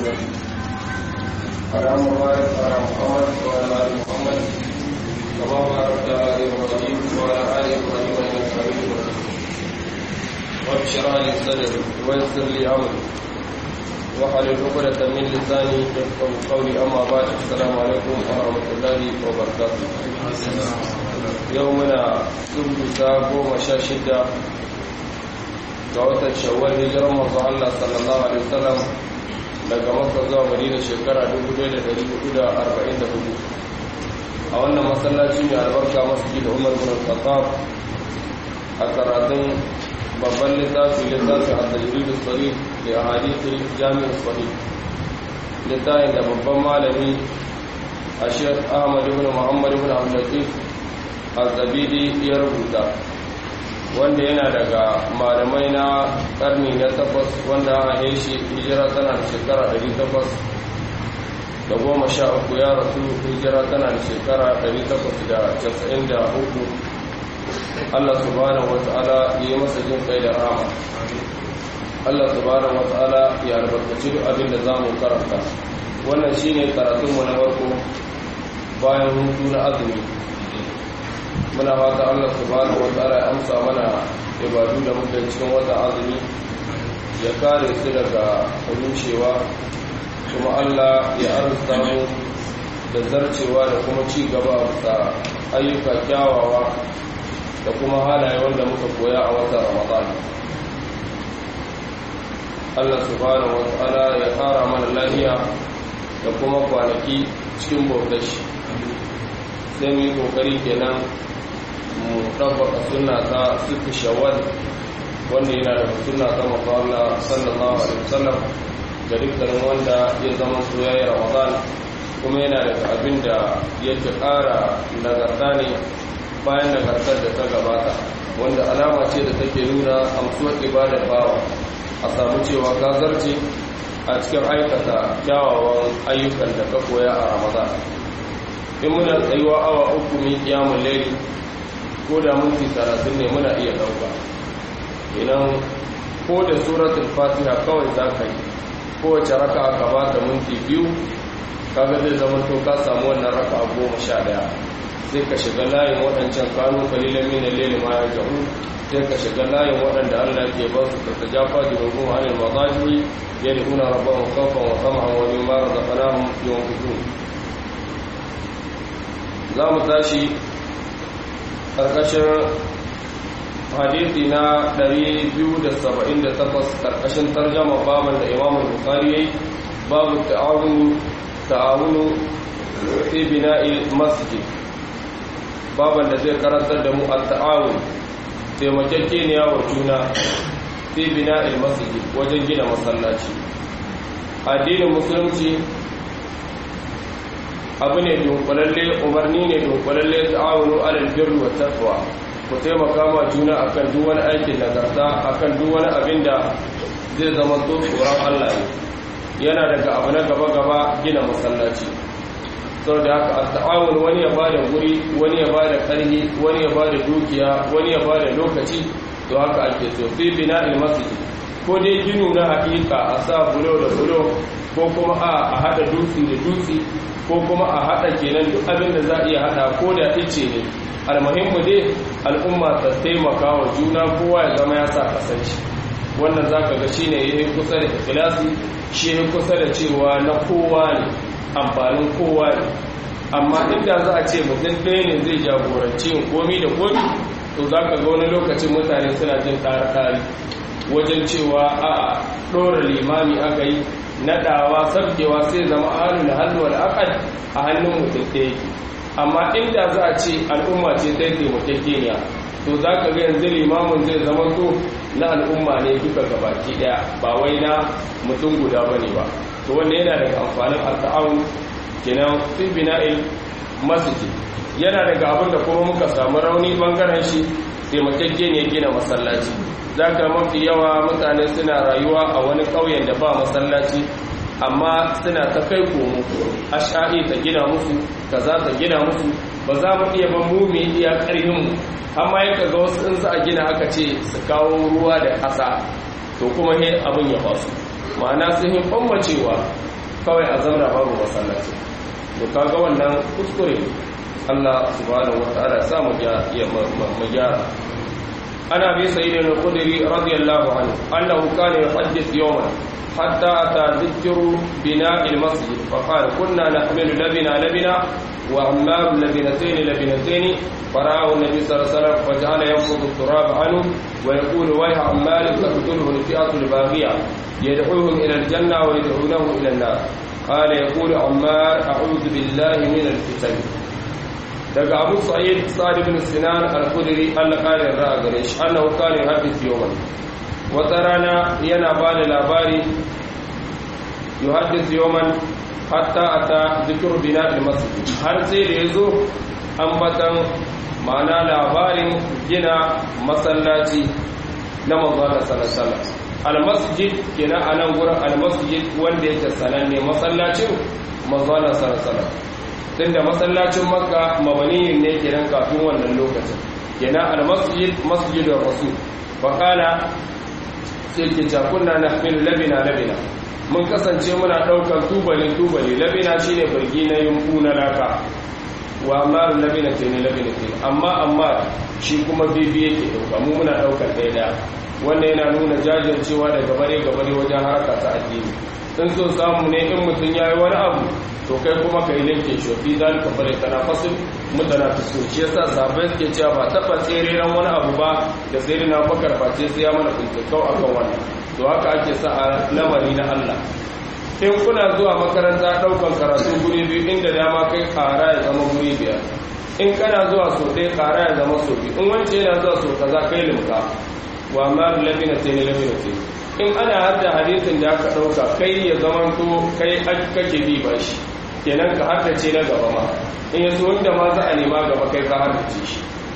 وسلم اللهم بارك على محمد وعلى ال محمد كما باركت على ابراهيم وعلى ال ابراهيم انك حميد مجيد رب اشرح لي صدري ويسر لي امري واحلل عقدة من لساني يفقهوا قولي اما بعد السلام عليكم ورحمه الله وبركاته يومنا سبت goma sha shida ga watan shawwal hijirar manzo Allah sallallahu alaihi wasallam daga Makka zuwa Madina shekara 1444 a wannan masallaci mai albarka masjid Umar bin Khattab a karatun babban littafi littafin at-tajrid as-sarih li ahadith al-jami' as-sahih littafin da babban malami a Sheikh Ahmad ibn Muhammad ibn Abdul Latif az-Zabidi ya rubuta wanda yana daga malamai na karni na takwas wanda a shi hijira tana da shekara ɗari takwas da goma sha uku ya rasu hijira tana da shekara ɗari takwas da casa'in da uku allah subhanahu wa ta'ala ya yi masa jin kai da rama allah subhanahu wa ta'ala ya albarkaci duk abin da za mu karanta wannan shine karatunmu na farko bayan hutu na azumi muna fata Allah subhanahu wataala ya amsa mana ibadu da muke cikin wata azumi ya kare su daga rushewa kuma Allah ya arzuta mu da zarcewa da kuma ci gaba da ayyuka kyawawa da kuma halaye wanda muka koya a watan Ramadan Allah subhanahu wataala ya kara mana lafiya da kuma kwanaki cikin bautar shi sai mu yi kokari kenan mu ɗabbaka suna ta sufi shawar wanda yana da suna ta mafala sallallahu alaihi wasallam da dukkanin wanda ya zama su ya yi ramadan kuma yana da abin da ya ta ƙara nagarta ne bayan nagartar da ta gabata wanda alama ce da take nuna amsuwar ibadar bawa a samu cewa ka zarce a cikin aikata kyawawan ayyukan da ka koya a ramadan in muna tsayuwa awa uku mai kiyamun laili ko da minti talatin ne muna iya ɗauka idan ko da suratul fatiha kawai za ka yi kowace raka aka ba ta minti biyu kaga zai zama to ka samu wannan raka goma sha ɗaya sai ka shiga layin waɗancan kanu kalilan mina lele ma ya jahu sai ka shiga layin waɗanda allah ke ba su ta tajafa junubun anil mazaji yadda rabban khawfan wa tama'an wa mimma razaqnahum yunfiqun za mu tashi ƙarƙashin hadithi na 278 ƙarƙashin tarjama baban da imamun bukari ya yi babu ta'awunu fi bina'il masjid baban da zai karantar da mu a ta'awun taimakekeniya wa juna fi bina'il masjid wajen gina masallaci addinin musulunci abu ne dunkulalle umarni ne dunkulalle ta'awunu alal birri wa taqwa ku taimaka ma juna akan duk wani aikin nagarta akan duk wani abin da zai zama to tsoron Allah ne yana daga abu na gaba gaba gina masallaci saboda haka at-ta'awun wani ya bada guri wani ya bada karhi wani ya bada dukiya wani ya bada lokaci to haka ake so fi bina'il masjid ko dai ginu na hakika a sa bulo da bulo ko kuma a hada dutse da dutse ko kuma a haɗa kenan duk abin da za a iya haɗa ko da ice ne almuhimmu dai al'umma ta taimaka wa juna kowa ya zama ya sa kasance wannan za ka ga shi ne ya yi kusa da ikilasi shi ya kusa da cewa na kowa ne amfanin kowa ne amma inda za a ce mutum ɗaya ne zai jagoranci yin komi da komi to za ka ga wani lokacin mutane suna jin ɗari wajen cewa a ɗora limami aka yi nadawa sabkewa sai zama halin halwar akad a hannun mutum ɗaya amma inda za a ce al'umma ce ta yi taimakekeniya to za ka ga yanzu limamin zai zama to na al'umma ne duka gabaki ɗaya ba wai na mutum guda ba ne ba to wanda yana daga amfanin al'a'un kenan fi bina'il masjid yana daga abin da kuma muka samu rauni bangaren shi taimakekeniya gina masallaci za ka mafi yawa mutane suna rayuwa a wani ƙauyen da ba masallaci amma suna ta kai komo a sha'i ta gina musu ka za ta gina musu ba za mu iya ban mu mai iya ƙarfinmu amma ya ga wasu in za a gina aka ce su kawo ruwa da ƙasa to kuma he abin ya basu ma'ana sun yi cewa kawai a zamna babu masallaci to kaga wannan kuskure Allah subhanahu wa ta'ala ya sa mu gyara ana bi sayyidina al-khudri radiyallahu anhu annahu kana yuhaddith yawman حتى أتى ذكر بناء المسجد فقال كنا نحمل لبنا لبنا وعمار لبنتين لبنتين فرآه النبي صلى الله عليه وسلم فجعل ينفض التراب عنه ويقول ويح عمار تقتله الفئة الباغية يدعوهم إلى الجنة ويدعونه إلى النار قال يقول عمار أعوذ بالله من الفتن daga abu sa'id sa'ad ibn sinan al-khudri Allah kare ra'a gare shi annahu kana yuhaddith yawman wata rana yana ba da labari yuhaddith yawman hatta ata zikru bina al-masjid har sai da yazo ambatan ma'ana labarin gina masallaci na manzo sallallahu al-masjid kenan anan gurin al-masjid wanda yake sananne masallacin manzo sallallahu tunda masallacin makka mabaniyin ne kenan kafin wannan lokacin kenan al-masjid masjidur rasul faqala sai ke cakunna na min labina labina mun kasance muna ɗaukar tubali tubali labina shine birgi na yunku na laka wa amma labina ce ne labina ce amma amma shi kuma bibi yake ɗauka mu muna ɗaukar ɗaya ɗaya wannan yana nuna jajircewa da gabare gabare wajen harka ta addini in so samu ne in mutum ya yi wani abu to kai kuma ka yi linke shi fi zan ka bare tana fasil mutana ta so shi yasa sabai suke cewa ba taɓa tsere ran wani abu ba da sai na bakar face sai ya mana kuntukau akan wannan to haka ake sa a lamari na Allah in kuna zuwa makaranta ɗaukan karatu guri biyu inda dama kai ƙara ya zama guri biyar in kana zuwa so ɗaya ƙara ya zama so biyu in wance yana zuwa so kaza kai limka wa ma labina sai ne labina sai in ana hadda hadisin da aka ɗauka kai ya zama to kai kake bi ba shi kenan ka haddace na gaba ma in yaso wanda ma za a nema gaba kai ka haddace shi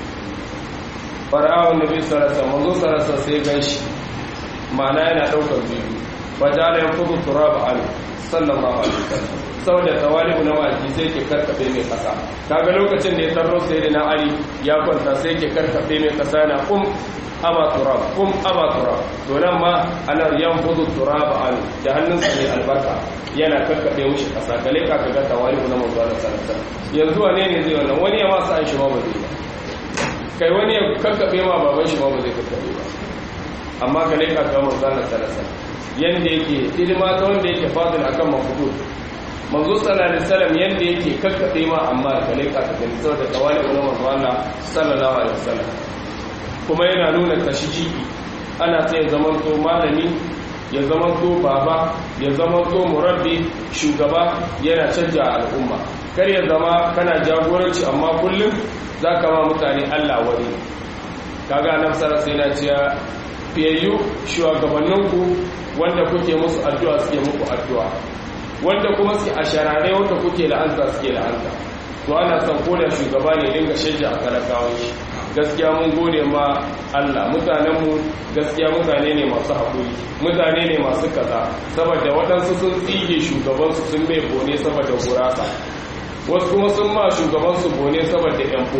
fara'awun nabi sarasa manzo sarasa sai gan shi ma'ana yana ɗaukar biyu ba jala ya kudu turaba an sallallahu alaihi wasallam saboda tawali'u na waki sai ke karkafe mai kasa kaga lokacin da ya tarro sai da na ali ya kwanta sai ke karkafe mai kasa na kum aba turab kum aba turab to nan ma ana yanfudu turab an da hannun sa ne albarka yana kakkabe mushi kasa kale ka ga tawali na manzo Allah sallallahu alaihi wasallam yanzu wane ne zai wannan wani ya ma sa shi ma ba zai ba kai wani ya kakkabe ma baban shi ma ba zai kakkabe ba amma kale ka ga manzo Allah sallallahu alaihi wasallam yanda yake ilma ta wanda yake fadil akan mafudud manzo sallallahu alaihi wasallam yanda yake kakkabe ma amma kale ka ga saboda tawali na manzo Allah sallallahu alaihi wasallam kuma yana nuna tashiji ana sai ya zamanto malami ya zamanto baba ya zamanto murabbi shugaba yana canja al'umma kar ya zama kana jagoranci amma kullum za ka ma mutane Allah wani kaga nan sara sai na ciya fiyayyu shugabanninku wanda kuke musu addu'a suke muku addu'a wanda kuma suke a sharare wanda kuke la'anta suke la'anta to ana son koda shugaba ne dinga shajja a talakawan shi gaskiya mun gode ma Allah mutanenmu gaskiya mutane ne masu haƙuri mutane ne masu kaza saboda waɗansu sun tsige shugabansu sun mai bone saboda gurasa wasu kuma sun ma shugabansu bone saboda yanfo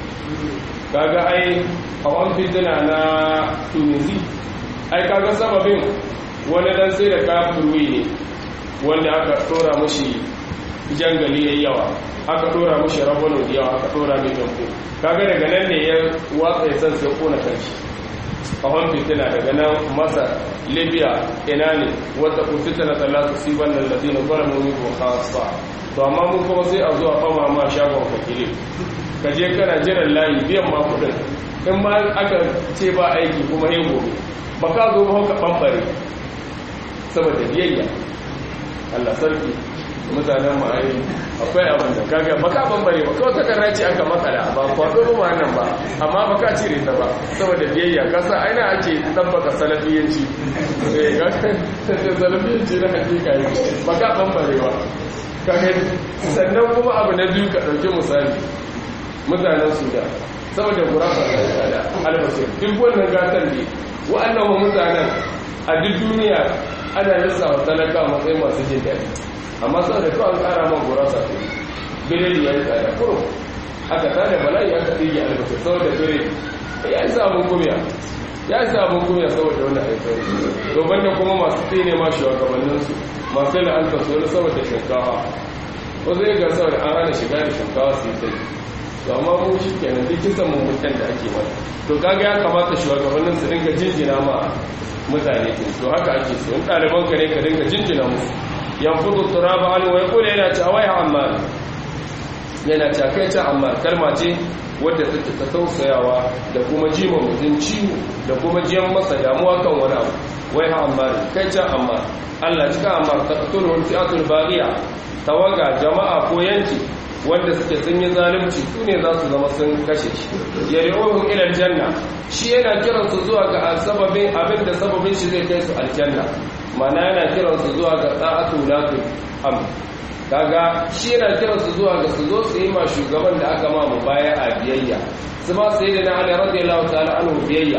kaga ai hawan fitina na tunisi ai kaga sababin wani dan sai da kafirwi ne wanda aka tsora mashi jangali yayi yawa aka dora mushi rabano da yawa aka dora mai gambo kaga daga nan ne ya watsa ya san sai kona kanshi kawon fitina daga nan masar libya ina ne wata fitina ta lasu siban nan da zina kwara mu ko khasa to amma mun kuma sai a zuwa fama ma shagon fakile ka je kana jiran layi biyan ma kudin in ma aka ce ba aiki kuma yin gobe ba ka zo ba ka bambare saboda biyayya Allah sarki mutanen mu ai akwai abin da kaga baka bambare ba kawai takarra ce aka makala ba kwado ba nan ba amma baka cire ta ba saboda biyayya kasa aina ake tabbaka salafiyanci eh ga salafiyanci na hakika ne baka bambare ba kaga sannan kuma abu na biyu ka dauki misali mutanen Sudan saboda gurasa da albasir duk wannan gatan ne wa'annan mutanen a duk duniya ana lissafa talaka matsayin masu jin daɗi amma sau da kawai kara man gurasa ce biredi ya yi tsada kuro aka tada bala'i aka ɗige albasa sau da biredi ya yi samun kumiya ya isa abin kuma saboda wani haifar to banda kuma masu tsine ma shugabanninsu masu la'anta su wani saboda shinkawa wasu ya ga saboda an hana shiga da shinkawa su yi sai to amma mu shi kenan duk kisan mummukan da ake mana to kaga ya kamata shugabannin su dinga jinjina ma mutane kin to haka ake so in ɗaliban ka ne ka dinga jinjina musu yanfudu turaba an wai kula yana ta wai amma yana ta kai ta amma kalma ce wadda take ta tausayawa da kuma jima mutum ciwo da kuma jiyan masa damuwa kan wani abu wai ha amma kai ta amma Allah cika amma ta qatulul fi'atul baghiya tawaga jama'a ko yanki wanda suke sun yi zalunci su ne za su zama sun kashe shi yari'uhum ila aljanna shi yana kiran su zuwa ga sababin abin da sababin shi zai kai su aljanna mana yana kiran su zuwa ga ta'atu latul am kaga shi yana kiran su zuwa ga su zo su yi ma shugaban da aka ma mu baya a biyayya su ba su yi da na ali radiyallahu ta'ala anhu biyayya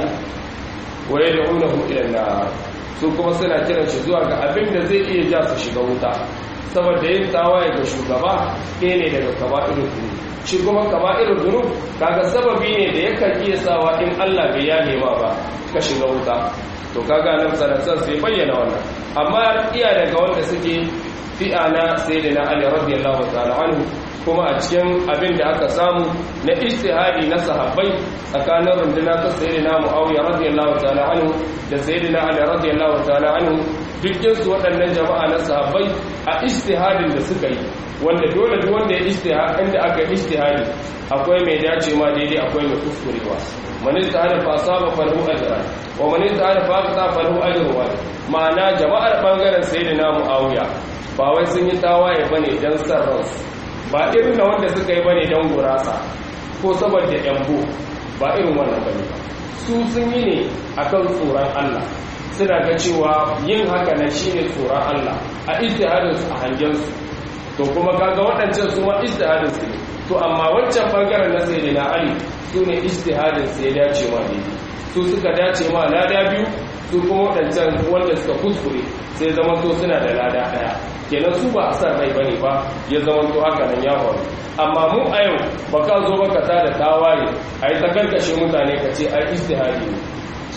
wa yad'unahu ila an su kuma suna kiran shi zuwa ga abin da zai iya ja su shiga wuta saboda yin tawaye ga shugaba ɗaya ne daga kaba'irul dhunub shi kuma kaba'irul dhunub kaga sababi ne da yakan iya sawa in Allah bai ya nema ba ka shiga wuta to kaga nan sanatan sai bayyana wannan amma iya daga wanda suke fi'a na sayyidina Ali radiyallahu ta'ala anhu kuma a cikin abin da aka samu na ijtihadi na sahabbai tsakanin runduna ta sayyidina Muawiya radiyallahu ta'ala anhu da sayyidina Ali radiyallahu ta'ala anhu dukkan su waɗannan jama'a na sahabbai a ijtihadin da suka yi wanda dole duk wanda ya ijtihad inda aka ijtihadi akwai mai dace ma daidai akwai mai kuskurewa man istihada fa asaba falahu ajran wa man istihada fa aqta falahu ajrun wahid ma'ana jama'ar bangaren sayyidina Muawiya ba wai sun yi tawaye bane dan san ransu ba irin da wanda suka yi bane dan gurasa ko saboda yambo ba irin wannan bane su sun yi ne akan tsoron Allah suna ga cewa yin haka na shine tsoron Allah a ijtihadin su a hangen su to kuma kaga waɗancan su ma ijtihadin su ne to amma wancan bangaren na sayyidina Ali su ne ijtihadin su ya dace ma daidai su suka dace ma lada biyu su kuma waɗancan wanda suka kuskure sai zama to suna da lada ɗaya kenan su ba a san rai bane ba ya zama to haka nan ya faru amma mu a yau ba ka zo ba ka ta da tawaye a yi ta karkashe mutane ka ce ai istihadi ne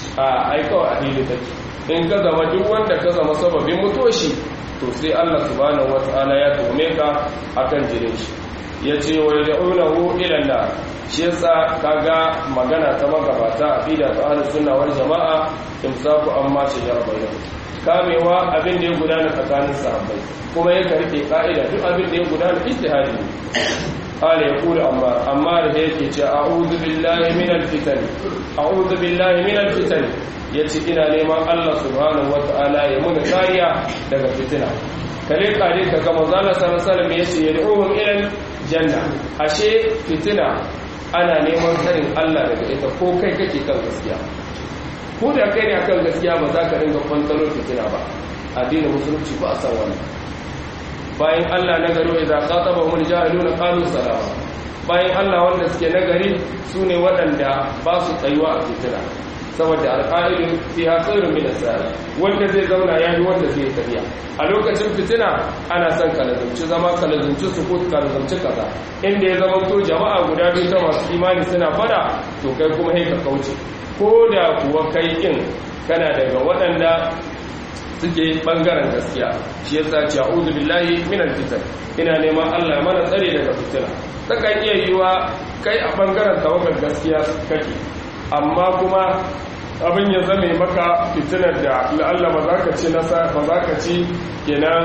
a ai kawai a hili take in ka zama duk wanda ka zama sababin mutoshi to sai Allah subhanahu wataala ya tome ka akan jirin shi ya ce wa yad'unahu ila nar shi yasa kaga magana ta magabata aqida ta ahlus sunna wal jamaa imsaku amma shajara bainahum kamewa abin da ya gudana tsakanin sahabbai kuma ya karke ka'ida duk abin da ya gudana ijtihadi ne قال يقول عمار عمار هيك أعوذ بالله من الفتن أعوذ بالله من الفتن yace ina neman Allah subhanahu wataala ya muna kariya daga fitina kale kare ka ga manzo Allah sallallahu alaihi wasallam yace yad'uhum ila janna ashe fitina ana neman sanin Allah daga ita ko kai kake kan gaskiya ko da kai ne akan gaskiya ba za ka dinga kwantalo fitina ba addinin musulunci ba a san wannan bayan Allah na gari wa idza khatabahum al-jahiluna qalu salama bayan Allah wanda suke nagari sune waɗanda ba su tsayuwa a fitina saboda alqa'ilun fiha khairun min as-sa'i wanda zai zauna yayi wanda zai tafiya a lokacin fitina ana son kalazumci zama kalazumci sukut kalazumci kaza inda ya zama to jama'a guda biyu ta masu imani suna fada to kai kuma sai ka kauce ko da kuwa kai kin kana daga waɗanda suke bangaren gaskiya shi yasa ce a'udhu billahi minal fitan ina neman Allah mana tsare daga fitina takan iya yiwa kai a bangaren tawagar gaskiya kake amma kuma abin ya zame maka fitinar da la'alla ba za ka ci nasa ba za ka ci kenan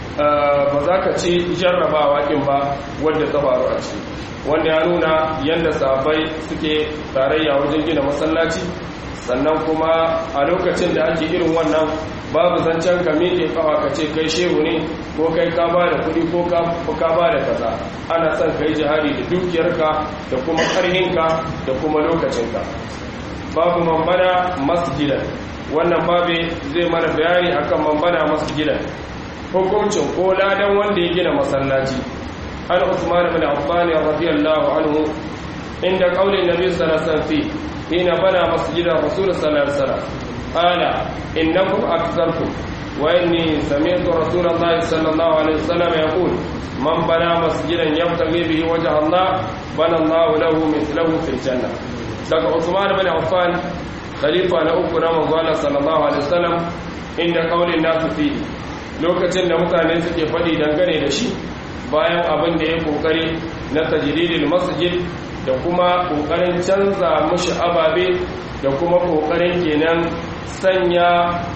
ba za ka ci jarrabawa ɗin ba wadda ta faru a ciki wanda ya nuna yadda sahabbai suke tarayya wajen gina masallaci sannan kuma a lokacin da ake irin wannan babu zancen ka miƙe kafa ka ce kai shehu ne ko kai ka ba da kuɗi ko ka ba da kaza ana son ka yi jihari da dukiyarka da kuma ƙarhinka da kuma lokacinka babu mambana masjidan wannan babu zai mana bayani akan mambana masjidan hukuncin ko ladan wanda ya gina masallaci an usman bin affan radiyallahu anhu inda qaulin nabi sallallahu alaihi wasallam hina bana masjidan rasul sallallahu alaihi wasallam qala innakum akthartum wa inni sami'tu rasulullahi sallallahu alaihi wasallam yaqul man bana masjidan yabtaghi bihi wajha Allah bana Allah lahu mithlahu fil jannah daga Usman bin Affan khalifa na uku na manzala sallallahu alaihi wasallam inda kaulin nasu fi lokacin da mutane suke faɗi dangane da shi bayan abin da ya kokari na tajridil masjid da kuma kokarin canza mushi ababe da kuma kokarin kenan sanya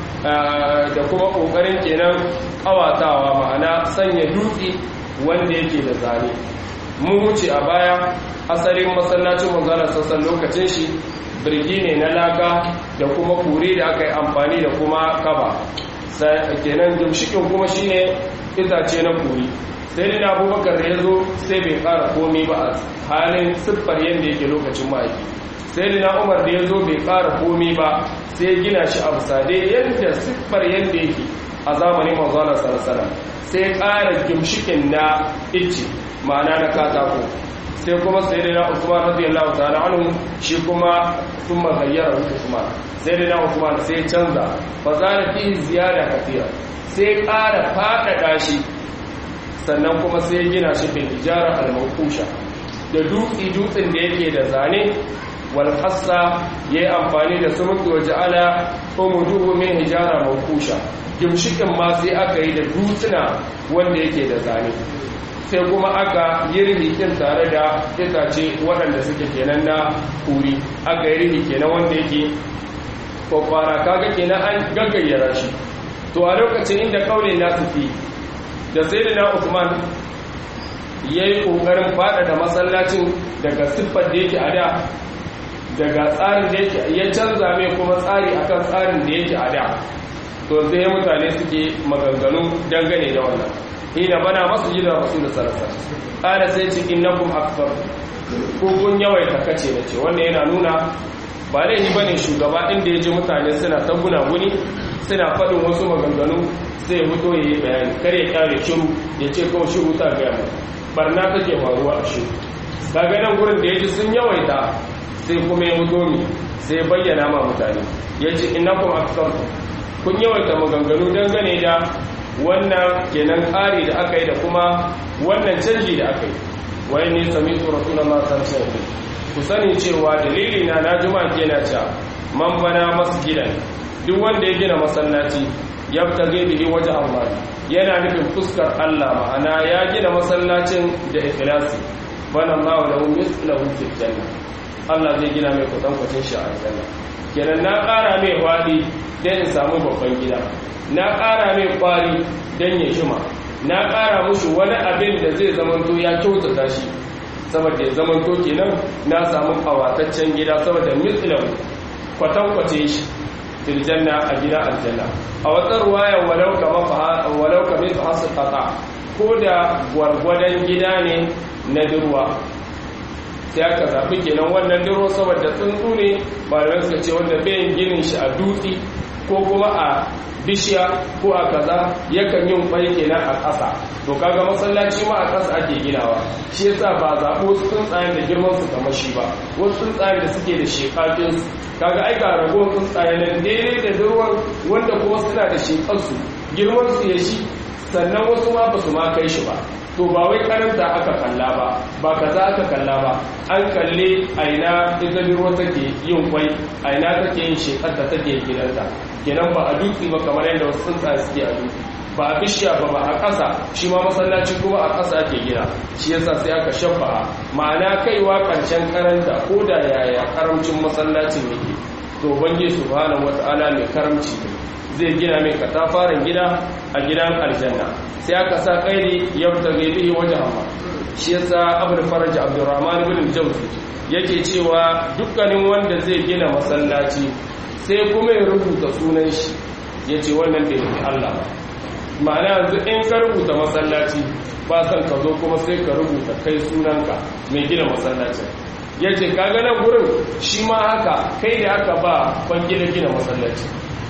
da kuma kokarin kenan kawatawa ma'ana sanya dutse wanda yake da zane mun wuce a baya asalin masallacin manzala sassan lokacin shi birgi ne na laka da kuma kure da aka yi amfani da kuma kaba kenan jimshikin kuma shine itace na kuri sai dai abubakar da ya zo sai bai kara komi ba a halin siffar yadda yake lokacin ma'aiki sai dai umar da ya zo bai kara komi ba sai gina shi a bisa dai yadda siffar yadda yake a zamanin manzana sarasara sai kara jimshikin na ice ma'ana na katako sai kuma sai dai na usman radiyallahu ta'ala anhu shi kuma sun magayyara usman sai dai na usman sai canza fa zara fi ziyada katira sai ƙara faɗaɗa shi sannan kuma sai gina shi bil ijara al mawqusha da dutsi dutsin da yake da zane wal hassa yayi amfani da sumuki wa ja'ala umuduhu min hijara mawqusha gimshikin ma sai aka yi da dutsuna wanda yake da zane sai kuma aka yi rihikin tare da itace waɗanda suke kenan na kuri aka yi rihi kenan wanda yake kwakwara kaga kenan an gaggayyara shi to a lokacin inda kaulin nasu fi da sai na usman ya yi ƙoƙarin faɗaɗa masallacin daga siffar da yake a da daga tsarin da yake ya canza mai kuma tsari akan tsarin da yake a da to sai mutane suke maganganu dangane da wannan hina bana masu yi da rasu da sarasa ƙara sai ce innakum akbar ko kun yawaita kace na ce wannan yana nuna ba laifi ba ne shugaba inda ya ji mutane suna ta gunaguni suna faɗin wasu maganganu zai fito ya yi bayani kar ya ƙare shiru ya ce kawai shiru ta gaya mu barna take faruwa a shiru daga nan gurin da ya ji sun yawaita sai kuma ya fito mi sai bayyana ma mutane ya ce innakum akbar kun yawaita maganganu dangane da wannan kenan ƙari da aka yi da kuma wannan canji da aka yi wai ne sami tsoron na masu sarki ku sani cewa dalili na na juma ke na cewa man bana masjidan duk wanda ya gina masallaci ya fita bihi waje Allah yana nufin fuskar Allah ma'ana ya gina masallacin da ikhlasi bana Allah da mislahu fil janna Allah zai gina mai kwatankwacin shi a aljanna kenan na ƙara mai wadi dan in samu babban gida na ƙara mai kwari dan ya shima na ƙara mushi wani abin da zai zamanto ya kyautata shi saboda ya zamanto kenan na samu kawataccen gida saboda mislan kwatankwace shi fil janna a gida aljanna a wata ruwaya walau kama walau kama fa hasqata ko da gwargwadon gida ne na durwa sai aka zafi kenan wannan durwa saboda tsuntsu ne ba da suka ce wanda bayan ginin shi a dutse ko kuma a bishiya ko a kaza yakan yin kwai kenan a ƙasa to kaga masallaci ma a ƙasa ake ginawa shi yasa ba zaɓo wasu tsuntsayen da girman su kamar shi ba wasu tsuntsayen da suke da shekafin su kaga ai ga ragowar tsuntsayen nan daidai da durwan wanda kuma suna da shekar su girman su ya shi sannan wasu ma ba su ma kai shi ba to ba wai karanta aka kalla ba ba kaza aka kalla ba an kalle aina ita durwa take yin kwai aina take yin shekar da take gidanta kenan ba a dutse ba kamar yadda wasu tsuntsaye suke a dutse ba a bishiya ba ba a ƙasa shi ma masallaci kuma a ƙasa ake gina shi yasa sai aka shafa ma'ana kaiwa ƙarshen karanta ko da yaya karamcin masallacin yake to bange subhanahu wata'ala mai karamci zai gina mai katafaren gida a gidan aljanna sai aka sa kairi yabta gaibihi wajen amma shi yasa abul faraj abdurrahman ibn jawzi yake cewa dukkanin wanda zai gina masallaci sai kuma ya rubuta sunan shi yace wannan bai nufi Allah ba ma'ana yanzu in ka rubuta masallaci ba san ka zo kuma sai ka rubuta kai sunanka mai gina masallacin ya ce kaga nan gurin shi ma haka kai da aka ba kwangila gina masallaci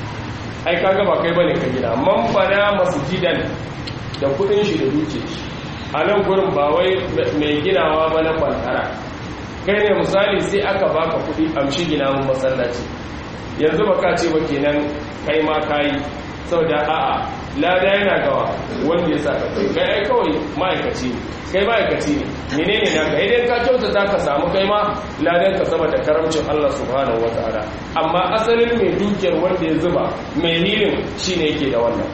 ai kaga ba kai bane ka gina man bana masjidan da kudin shi da duke shi a nan gurin ba wai mai ginawa ba na kwantara kai ne misali sai aka baka kudi amshi gina mun masallaci yanzu baka ce ba kenan kai ma kayi saboda a'a lada yana gawa wanda ya sa ka kai kai ai kawai ma'aikaci ne kai ma'aikaci ne menene na ka idan ka kyautata ka samu kai ma ladan ka saboda karamcin Allah subhanahu wataala amma asalin mai dukiyar wanda ya zuba mai hilin shine yake da wannan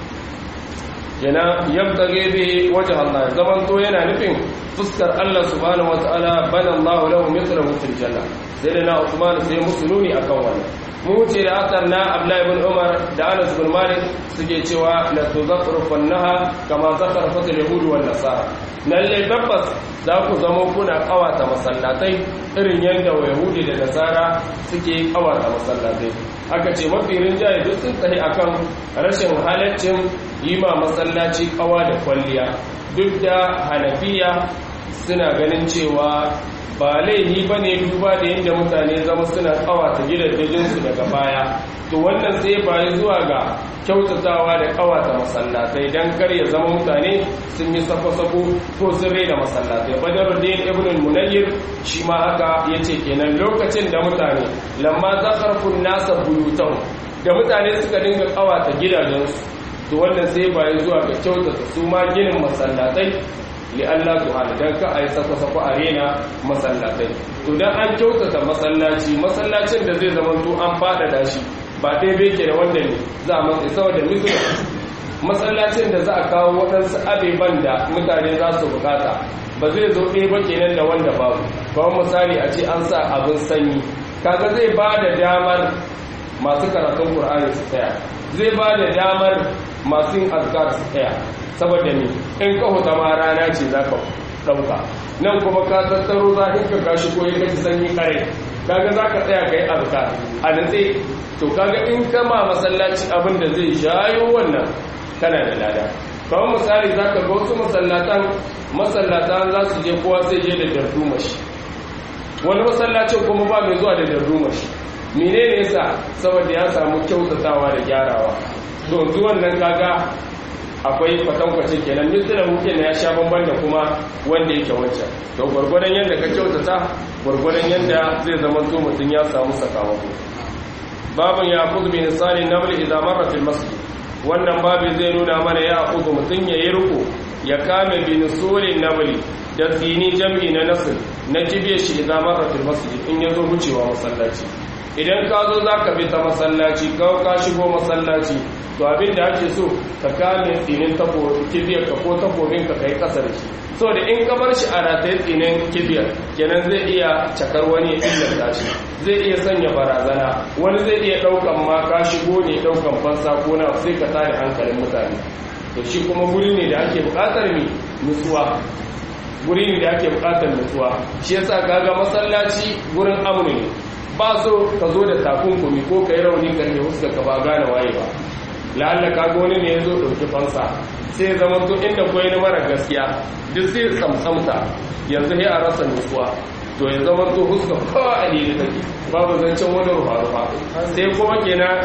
yana yabtage bi wajh Allah zaman to yana nufin fuskar Allah subhanahu wataala bana Allah lahu mithlahu fil janna sai da na Uthman sai musuluni akan wannan mu wuce da asar na Abdullahi ibn Umar da Anas bin Malik suke cewa la tuzakrufannaha kama zakarfat al-yahud wal nasara lalle tabbas za ku zama kuna kawata masallatai irin yadda yahudi da nasara suke kawata masallatai aka ce mafi rinjaye duk sun tsaye akan rashin halaccin yi ma masallaci kawa da kwalliya duk da hanafiya suna ganin cewa ba laihi ba ne duba da yadda mutane zama suna kawata gidajensu daga baya to wannan sai bayi zuwa ga kyautatawa da kawata masallatai don kar ya zama mutane sun yi safo-safo ko sun da masallatai badaruddin ibn munayyir shi ma haka ya ce kenan lokacin da mutane lamma zakarfun nasa buyutan da mutane suka dinga kawata gidajensu to wannan sai bayi zuwa ga kyautata su ma ginin masallatai li Allah subhanahu dan ka ayi sako-sako a rena masallatai to dan an kyautata masallaci masallacin da zai zama to an fadada shi ba dai bai ke da wanda ne za a matsayi saboda misali masallacin da za a kawo waɗansu abeban da mutane za su bukata ba zai zo ɗaya ba kenan da wanda babu kawai misali a ce an sa abin sanyi kaga zai ba da damar masu karatun ƙur'ani su tsaya zai ba da damar masu yin azkar su tsaya saboda ne in ka huta ma rana ce za ka ɗauka nan kuma ka tattaro za ka kashi ko ya kaci sanyi kare kaga za ka tsaya ka yi azkar a natse to kaga in kama masallaci abin da zai shayo wannan kana da lada kawai misali za ka ga wasu masallatan masallatan za su je kowa sai je da dardumashi wani masallacin kuma ba mai zuwa da dardumashi menene yasa saboda ya samu kyautatawa da gyarawa to zuwan nan kaga akwai kwatankwacin kenan misali hukin na ya sha bamban da kuma wanda yake wancan to gwargwadon yadda ka kyautata gwargwadon yadda zai zama to mutum ya samu sakamako babin ya kudu bin sani naml idan marra fil masjid wannan babin zai nuna mana ya kudu mutum ya yi riko ya kame bin sulin namli da tsini jam'i na nasir na kibiye shi idan marra fil masjid in ya zo wucewa masallaci idan ka zo za ka bi ta masallaci ka ka shigo masallaci to abin da ake so ka kame tsinin kibiyar ka ko takobin ka kai kasa da shi so da in ka bar shi a rataye tsinin kibiyar kenan zai iya cakar wani illata shi zai iya sanya barazana wani zai iya daukan ma ka shigo ne daukan fansa ko na sai ka tare hankalin mutane to shi kuma guri ne da ake bukatar mi nutsuwa guri ne da ake bukatar nutsuwa shi yasa kaga masallaci gurin amnu ne ba so ka zo da takunkumi ko ka yi rauni kan da huska ka ba gane waye ba la'alla ka ga wani ne ya zo ɗauki fansa sai zama to inda koyi na mara gaskiya duk sai tsamtsamta yanzu ya a rasa nutsuwa to ya zama to huska kowa a ne take babu zancen wani rufa rufa sai kuma kenan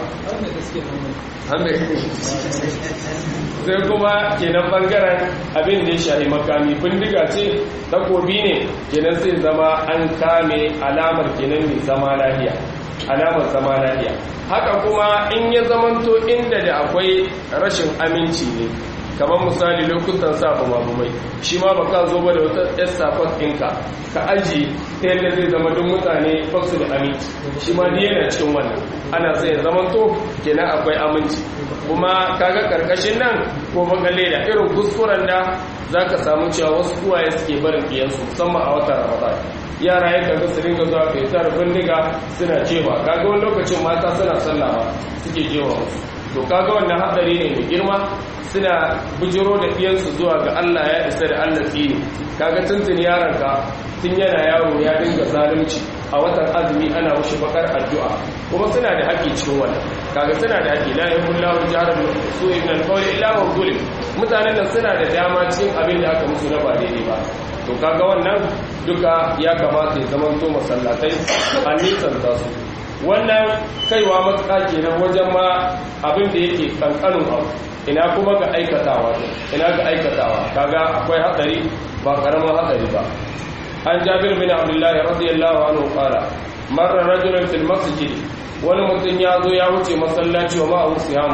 sai kuma kenan bangaren abin da ya shahi makami bindiga ce takobi ne kenan sai zama an kame alamar kenan mai zama lafiya alamar zama lafiya haka kuma in ya zamanto inda da akwai rashin aminci ne kamar misali lokutan sa bumabumai shi ma ba ka zo ba da wata yar safon ɗinka ka aji ta yadda zai zama duk mutane baksu da aminci shi ma ni yana cikin wannan ana sai zamanto kenan akwai aminci kuma kaga karkashin nan ko bakalle da irin kuskuren da za ka samu cewa wasu kuwaye suke barin biyansu musamman a watan ramadan yara ya kaga su ringa zuwa fetar bindiga suna cewa kaga wani lokacin mata suna sallawa suke jewa musu to kaga wannan hadari ne mai girma suna bujiro da ɗiyansu zuwa ga Allah ya isa da Allah tsini kaga tuntun yaronka tun yana yaro ya dinga zalunci a watan azumi ana wuce bakar addu'a kuma suna da haƙƙi cikin wannan kaga suna da haƙƙi la yahullahu jarar su ibn al-qawl illa wa zulim mutanen nan suna da dama cikin abin da aka musu na ba daidai ba to kaga wannan duka ya kamata ya zama to masallatai a nisan da su wannan kaiwa matuƙa kenan wajen ma abin da yake kankanin abu ina kuma ga aikatawa ina ga aikatawa kaga akwai hatsari ba karamin hatsari ba an jabir bin abdullah radiyallahu anhu qala marra rajulun fil masjid wani mutum ya zo ya wuce masallaci wa ma'ahu siyamu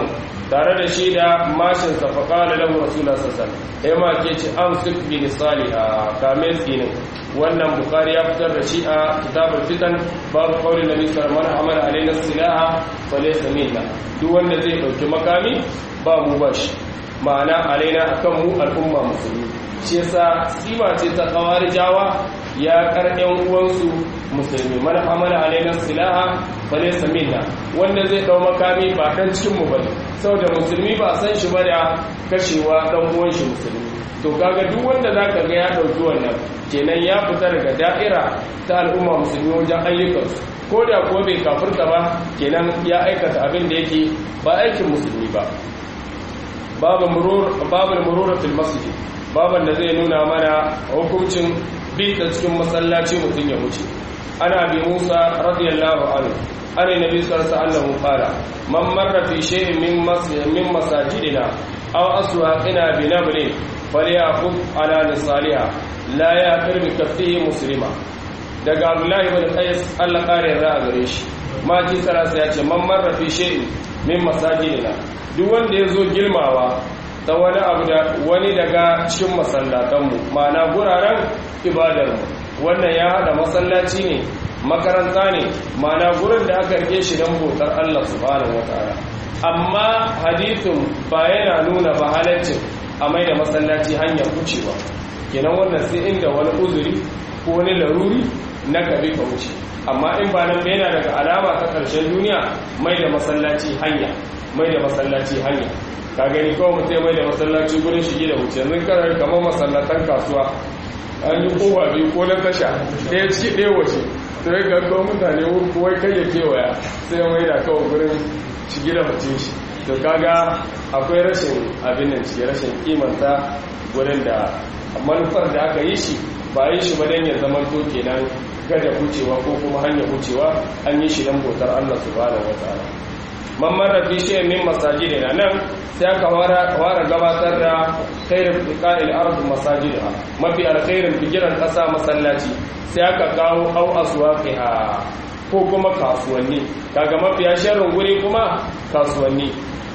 tare da shi da mashin sa fa qala lahu rasulullah sallallahu alaihi wasallam ma ke ci amsik bi nisaliha kame tsinin wannan bukhari ya fitar da shi a kitabul fitan babu qauli nabi sallallahu alaihi wasallam alaina silaha fa laysa minna duk wanda zai dauki makami ba mu ba shi ma'ana alaina akan mu al'umma musulmi shi yasa sima ce ta jawa ya karɗin uwansu musulmi man amala alaina silaha fa laysa minna wanda zai dau makami ba dan cikin mu bane saboda musulmi ba san shi ba da kashewa dan uwan shi musulmi to kaga duk wanda zaka ga ya dauki wannan kenan ya fita daga da'ira ta al'umma musulmi wajen ayyukansu ko da ko bai kafirta ba kenan ya aikata abin da yake ba aikin musulmi ba babu murur babu mururatul masjid baban da zai nuna mana hukuncin bi ta cikin masallaci mutum ya wuce ana bi Musa radiyallahu anhu ana nabi sallallahu alaihi wasallam qala man marra fi shay'in min masjid min masajidina aw aswaqina bi nabrin falyaqut ala nisaliha la yaqir bi kaffihi muslima daga Abdullahi ibn Qais Allah kare ra gare shi ma ji sarasa ya ce man marra fi shay'in min masajidina duk wanda ya zo gilmawa ta wani abu da wani daga cikin masallatanmu ma'ana guraren ibadarmu wannan ya hada masallaci ne makaranta ne ma'ana gurin da aka rike shi don bautar Allah subhanahu wataala amma hadithun ba yana nuna ba halaccin a mai da masallaci hanyar wucewa kenan wannan sai inda wani uzuri ko wani laruri na gabe ka wuce amma in ba nan yana daga alama ta ƙarshen duniya mai da masallaci hanya mai da masallaci hanya ka gani kawai mutum mai da masallaci gurin shige da wuce yanzu karar kamar masallatan kasuwa an yi kowa biyu ko na tasha ɗaya ciki ɗaya waje to ya ga kawai mutane wai kai ya kewaya sai ya mai da kawai gurin shige da wuce shi to kaga akwai rashin abin nan cike rashin kimanta gurin da manufar da aka yi shi ba yi shi ba dan ya zama to kenan gada wucewa ko kuma hanyar wucewa an yi shi dan bautar Allah subhanahu wataala man marra fi shay'in min masajidina nan sai aka fara gabatar da khairu fiqa'il ard masajidha mafi alkhairin fikiran kasa masallaci sai aka kawo au aswaqiha ko kuma kasuwanni kaga mafi sharrin guri kuma kasuwanni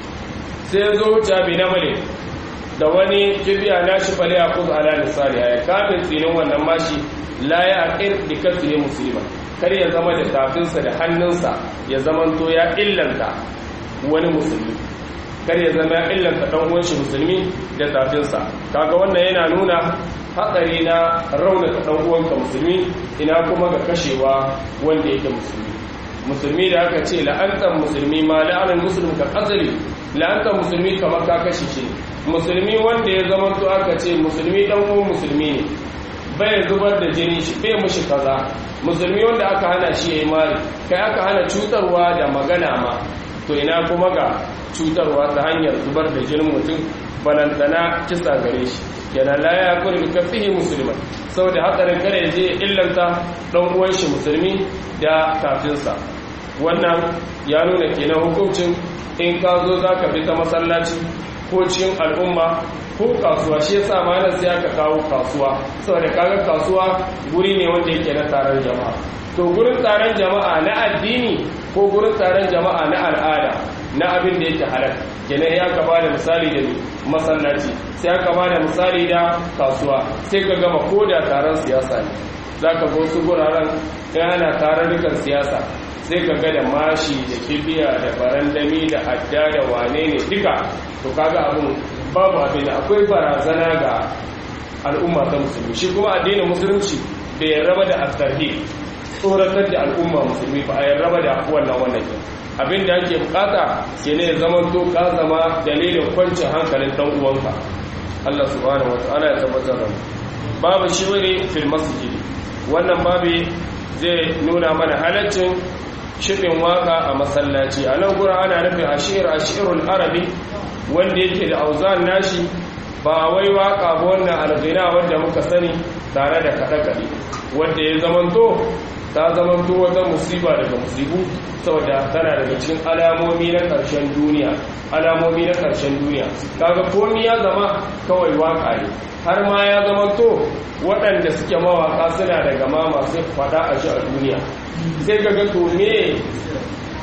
sai zo jabi na male da wani kibiya nashi fale a kuzu ala misali ya kafin tsinin wannan mashi la ya aqir bi kasri muslima kar ya zama da tafinsa da hannunsa ya zamanto ya illanta wani musulmi kar ya zama ya illanta dan uwan shi musulmi da tafinsa kaga wannan yana nuna hatsari na raunata dan uwanka musulmi ina kuma ga kashewa wanda yake musulmi musulmi da aka ce la'antar musulmi ma la'anar musulmi ka asali la'antar musulmi kamar ka kashe shi musulmi wanda ya zama to aka ce musulmi dan uwan musulmi ne bai zubar da jini shi bai mushi kaza musulmi wanda aka hana shi yayi mari kai aka hana cutarwa da magana ma to ina kuma ga cutarwa ta hanyar zubar da jinin mutum balantana kisa gare shi yana la ya kuri bi kafihi musulman saboda hatsarin kare je illanta dan uwan shi musulmi da kafinsa wannan ya nuna kenan hukuncin in ka zo zaka bi ta masallaci ko cikin al'umma ko kasuwa shi yasa ma nan sai aka kawo kasuwa saboda kaga kasuwa guri ne wanda yake na taron jama'a to gurin taron jama'a na addini ko gurin taron jama'a na al'ada na abin da yake halal kenan ya ka bada misali da masallaci sai aka bada misali da kasuwa sai ka gama ko da taron siyasa ne zaka ga wasu guraren ana tarurrukan siyasa sai ka ga da mashi da kibiya da barandami da adda da wane ne duka to kaga abin babu abin da akwai barazana ga al'umma ta musulmi shi kuma addinin musulunci bai raba da asarhi tsoratar da al'umma musulmi ba a raba da wannan wannan abin da ake bukata ke ne zaman to ka zama dalilin kwancin hankalin dan uwanka Allah subhanahu wa ta'ala ya tabbatar da babu shi wani fil masjidi wannan babu zai nuna mana halaccin shirin waka a masallaci a nan gura ana nufin ashir ashirul arabi wanda yake da auzan nashi ba wai waka ba wannan alghina wanda muka sani tare da kaɗe-kaɗe wanda ya zamanto ta zamanto wata musiba daga musibu saboda tana daga cikin alamomi na ƙarshen duniya alamomi na ƙarshen duniya kaga komi ya zama kawai waka ne har ma ya zamanto waɗanda suke mawaka suna daga ma masu faɗa a shi a duniya sai ga ga to me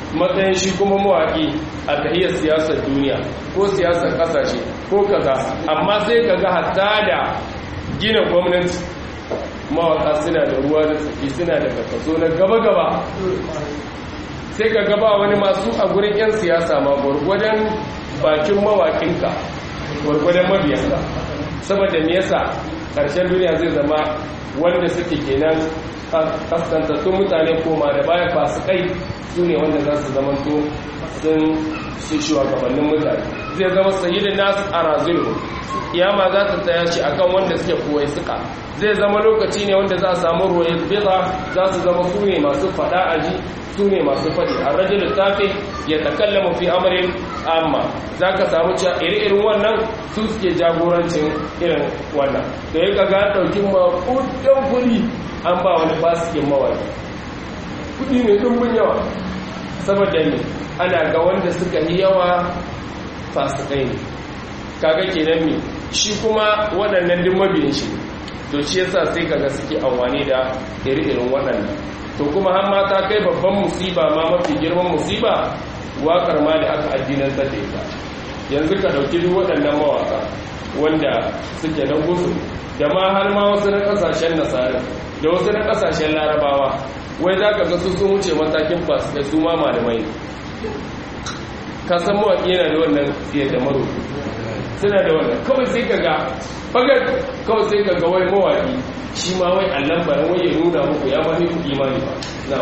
matsayin shi kuma mawaƙi a tahiyar siyasar duniya ko siyasar ƙasashe ko kaza amma sai ka ga hatta da gina gwamnati mawaƙa suna da ruwa da tsaki suna da kaso na gaba-gaba sai ka gaba wani masu a gurin 'yan siyasa ma gwargwadon bakin mawaƙinka gwargwadon mabiyanka saboda me yasa ƙarshen duniya zai zama wanda suke kenan kaskantattun mutane koma da baya fasikai su ne wanda za su zama to sun su shugabannin mutane zai zama sayidin nasu a razulu kiyama za ta tsaya shi akan wanda suke kowai suka zai zama lokaci ne wanda za a samu roye beza za su zama su ne masu fada aji su ne masu faɗi a rajin littafi ya takallama fi amarin amma za ka samu cewa iri-irin wannan su suke jagorancin irin wannan da ya kaga ɗaukin maƙudan kuɗi an ba wani fasikin mawaki kuɗi mai ɗumbin yawa saboda ne ana ga wanda suka yi yawa fasikai ne kaga kenan me shi kuma waɗannan duk mabiyin shi to shi yasa sai kaga suke amfani da iri-irin waɗannan to kuma har mata kai babban musiba ma mafi girman musiba waƙar ma da aka addinan sa ita yanzu ka ɗauki duk waɗannan mawaka wanda suke na gusu da ma har ma wasu na ƙasashen nasara da wasu na ƙasashen larabawa wai za ka ga su sun wuce matakin fasu da su ma malamai ka san mawaƙi yana da wannan siyar da maro suna da wannan kawai sai ka ga fagar kawai sai ka ga wai mawaƙi shi ma wai allon bayan wai ya nuna muku ya ma ku imani ba na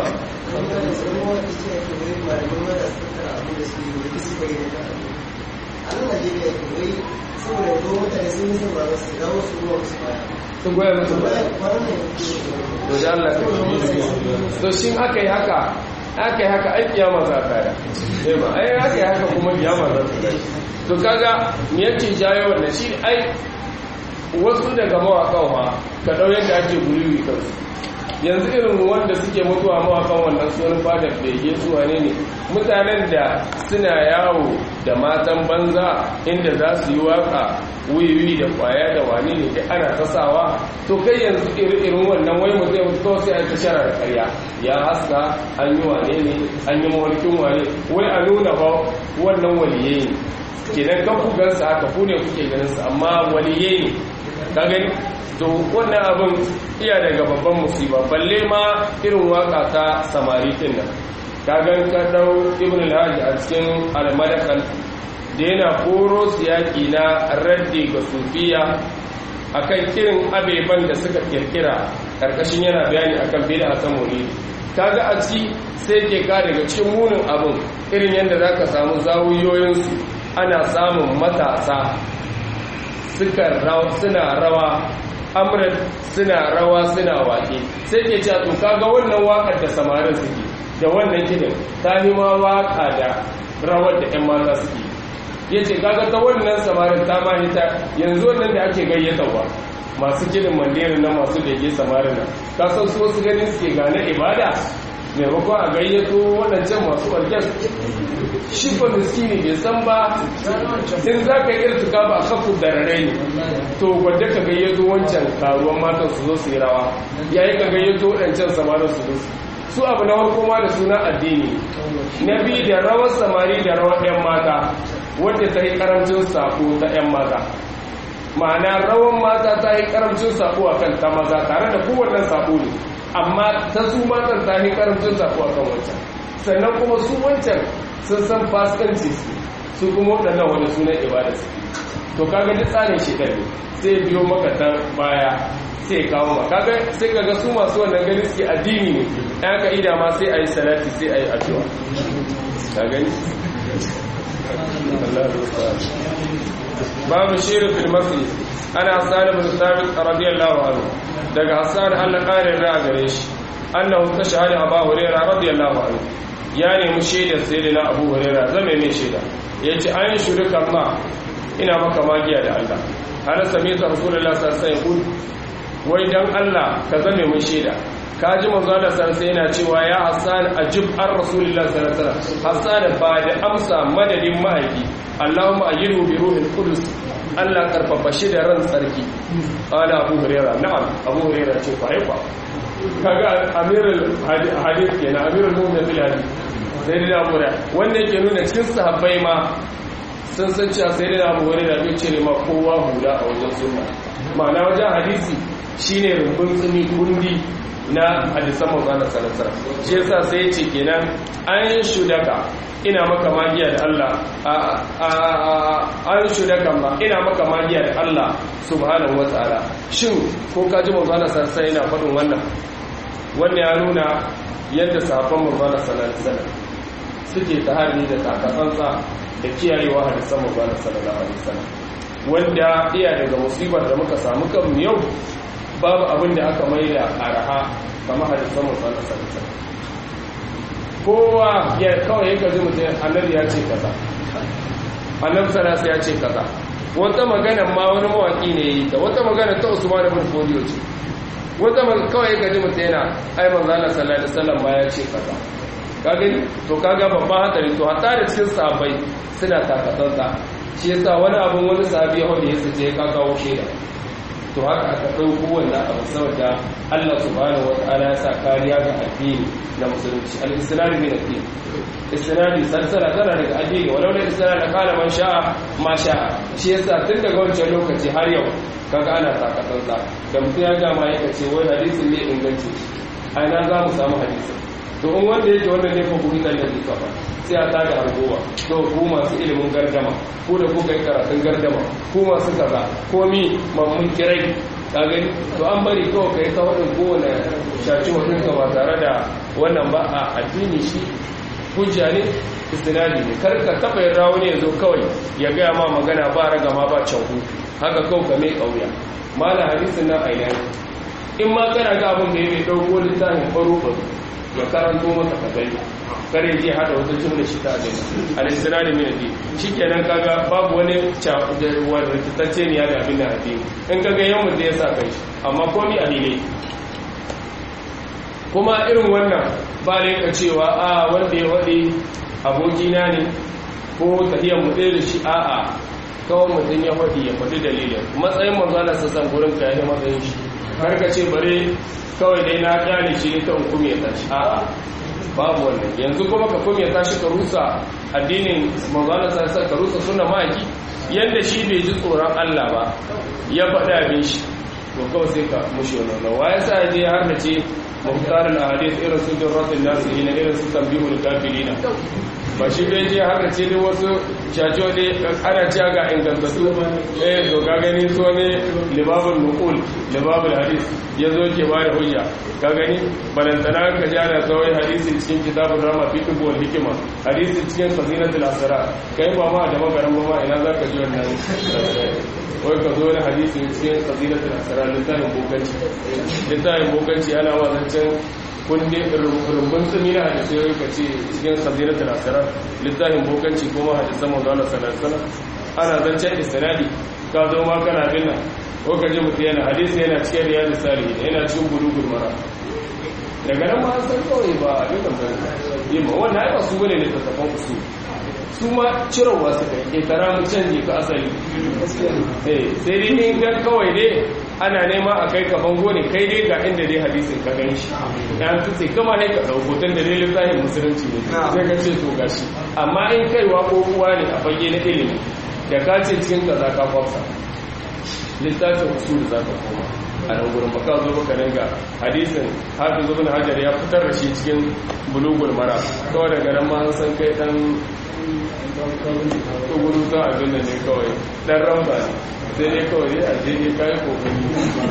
sun goya musu ba to da Allah ka to shin aka yi haka aka yi haka ai kiyama za ta yi ba ai aka yi haka kuma kiyama za ta yi to kaga me yake jayo wannan shi ai wasu daga mawaƙan ma ka ɗau yadda ake guri kansu yanzu irin wanda suke mutuwa mawaƙan wannan sunan fadar bege su wane ne mutanen da suna yawo da matan banza inda za su yi waka wiwi da kwaya da wane ne da ana tasawa to kai yanzu irin wannan wai mu zai mutu kawai sai a tashara da karya ya haska an yi wane ne an yi mawarkin wane wai a nuna ba wannan waliye ne kenan kan ku gansa haka ku ne kuke ganin su amma waliye ne ka gani to wannan abin iya daga babban musiba balle ma irin waka ta samari din nan ka gan ka dau ibn al-hajj a cikin al-madakal da yana koro siyaki na raddi ga sufiya akan kirin abeban da suka kirkira karkashin yana bayani akan bid'a ta maulidi kaga a ci sai ke ka daga cikin munin abin irin yadda zaka samu zawuyoyinsu ana samun matasa suna rawa amrat suna rawa suna waƙe sai ke cewa to kaga wannan waƙar da samarin suke da wannan kiɗin ta yi ma waƙa da rawar da 'yan mata suke ya ce kaga ta wannan samarin ta ma hita yanzu wannan da ake gayyatarwa masu kiɗin mandiri na masu bege samarin nan ka san su wasu ganin suke gane ibada maimakon a gayyato waɗancan masu orkes shi ba miskini bai san ba in za ka yi tuka ba a kafu da rare ne to wadda ka gayyato wancan karuwan matan su zo su yi rawa yayi ka gayyato waɗancan samarin su zo su abu na farko ma da suna addini na biyu da rawar samari da rawar 'yan mata wadda ta yi karamcin sako ta 'yan mata ma'ana rawar mata ta yi karamcin sako a kan ta maza tare da kowannen sako ne amma ta su matan ta yi karamcin sako a kan wancan sannan kuma su wancan sun san fasikanci su kuma waɗannan wani sunan ibada su to kaga duk tsarin shi ne sai biyo maka ta baya sai kawo ma kaga sai kaga su masu wannan gani suke addini ne ɗan ka ida ma sai a yi salati sai a yi addu'a ka gani babu shirin fil masjid ana hassan ibn sabit radiyallahu anhu daga hassan Allah kare ra gare shi annahu tashhadu abu hurairah radiyallahu anhu ya nemi shaidar sayyidina abu hurairah zame mai shaida yace an shirka Allah ina maka magiya da Allah har sami ta rasulullahi sallallahu alaihi wasallam wai dan Allah ka zame mun shaida ka ji manzo Allah sallallahu yana cewa ya Hassan ajib ar rasulillah sallallahu alaihi wasallam Hassan ba da amsa madadin mahaifi Allahumma ayyidhu bi ruhil qudus Allah karfafa shi da ran tsarki qala Abu Hurairah na'am Abu Hurairah ce fa haifa kaga amirul hadith kenan amirul mu'minin fil hadith sai da abu da wanda yake nuna cikin sahabbai ma sun san cewa sai da abu wani da bai cire ma kowa hula a wajen sunna ma'ana wajen hadisi shine rumbun tsumi kundi na hadisan manzana salasara shi yasa sai ya ce kenan an shudaka ina maka magiya da Allah an shudaka ma ina maka magiya da Allah subhanahu wa ta'ala shin ko ka ji manzana salasara yana faɗin wannan wannan ya nuna yadda sahabban manzana salasara suke tahari da takatsantsa da kiyayewa hadisan manzana sallallahu alaihi wasallam wanda iya daga musibar da muka samu kan yau babu abin da aka mai da araha kama hadisan musamman sarrafa kowa ya kawai ya gaji mutum annabi ya ce kaza annabi sarasa ya ce kaza wata magana ma wani mawaki ne da wata magana ta usman ibn fodiyo ce wata magana kawai ya gaji mutum yana ai manzo Allah sallallahu alaihi wasallam ma ya ce kaza kaga to kaga babban hadari to hatta da cikin sahabbai suna takatsantsa shi yasa wani abun wani sahabi ya hode ya sace ya kawo shaida to haka aka ɗauko wannan abu saboda Allah subhanahu wa ta'ala ya sa kariya ga addini na musulunci al-islam min ad-din isnadi salsala tana daga addini walau da isnadi kala man sha'a ma sha'a shi yasa tun daga wancan lokaci har yau kaga ana takatan sa da mutum ya gama ya ce wai hadisin ne inganci a ina za mu samu hadisin to in wanda yake wannan ne fa gurin da ne kafa sai a tada argowa to ku masu ilimin gardama ko da kuka yi karatun gardama ko masu kaza ko mi mammun kirai ka gani to an bari kawai ka yi ta waɗin kowane shaci mutunka ba tare da wannan ba a addini shi hujja ne istinadi ne kar ka taɓa yin rawo ne ya zo kawai ya gaya ma magana ba raga ma ba canku haka kawai ka mai ƙauya mala hadisin nan a in ma kana ga abin da ya mai ɗauko littafin faro ya karanto maka ka gani kare je hada wata jumla shi ta gani al-istinadi min ad-din shikenan kaga babu wani wanda rikitacce ne ya da abin da addini in kaga yawan da ya sa kai amma komi a ne kuma irin wannan ba da yaka cewa a wanda ya wadi abokina ne ko tahiyar mu ɗaya da shi a'a kawai mutum ya faɗi ya faɗi dalilin matsayin manzana sassan gurin ka ya matsayin shi karka ce bare kawai dai na kyale shi ne ta hukume ta shi a'a babu wannan yanzu kuma ka kuma ta shi ka rusa addinin manzana sassan ka rusa suna ma'aiki yadda shi bai ji tsoron Allah ba ya faɗi abin shi to kawai sai ka mushi wannan wa ya sa je har da ce muhtarul ahadith irin su durratul nasihin irin su tambihul kafirina ba shi bai je har da ce dai wasu shajo ne ana ci ga ingantattu eh to ga gani so ne libabul nuqul libabul hadith yazo ke ba da hujja ka gani balantana ka ji ana tsawai hadisi cikin kitabul rama fi wal hikima hadisi cikin fazinatul asrar kai ba ma da magaran ba ma ina zaka ji wannan wai ka zo na hadisi cikin fazinatul asrar littafin bokanci littafin bokanci ana wazancin kundin rumbun tsumi na hadisi ya ka ce cikin sabiratul asirar littafin bokanci kuma hadisan manzana salasala ana zancen istinadi ka zo ma kana bin nan ko ka ji mutu yana hadisi yana cikin riyadu salihin yana cikin bulugul mara daga nan ma san kawai ba a dukkan bane yi ma wannan ai ba su bane ne ta tafan usu su ma cirowa suka yi tara mu canji ka asali eh sai dai in ga kawai dai ana nema a kai ka bango ne kai dai ga inda dai hadisin ka gan shi ya tutse kama ne ka ɗauko tun da dalilin zahin musulunci ne sai ka ce to gashi amma in kaiwa ko uwa ne a fage na ilimi da ka ce cikin ka za ka kwafsa littafin usul za ka koma a nan gurin baka zo baka dinga hadisin hafiz ibn hajar ya fitar da shi cikin bulugul mara kawai daga nan ma an san kai dan gudu ta abin da ne kawai dan ramba ne sai dai kawai a je ne kayi kokari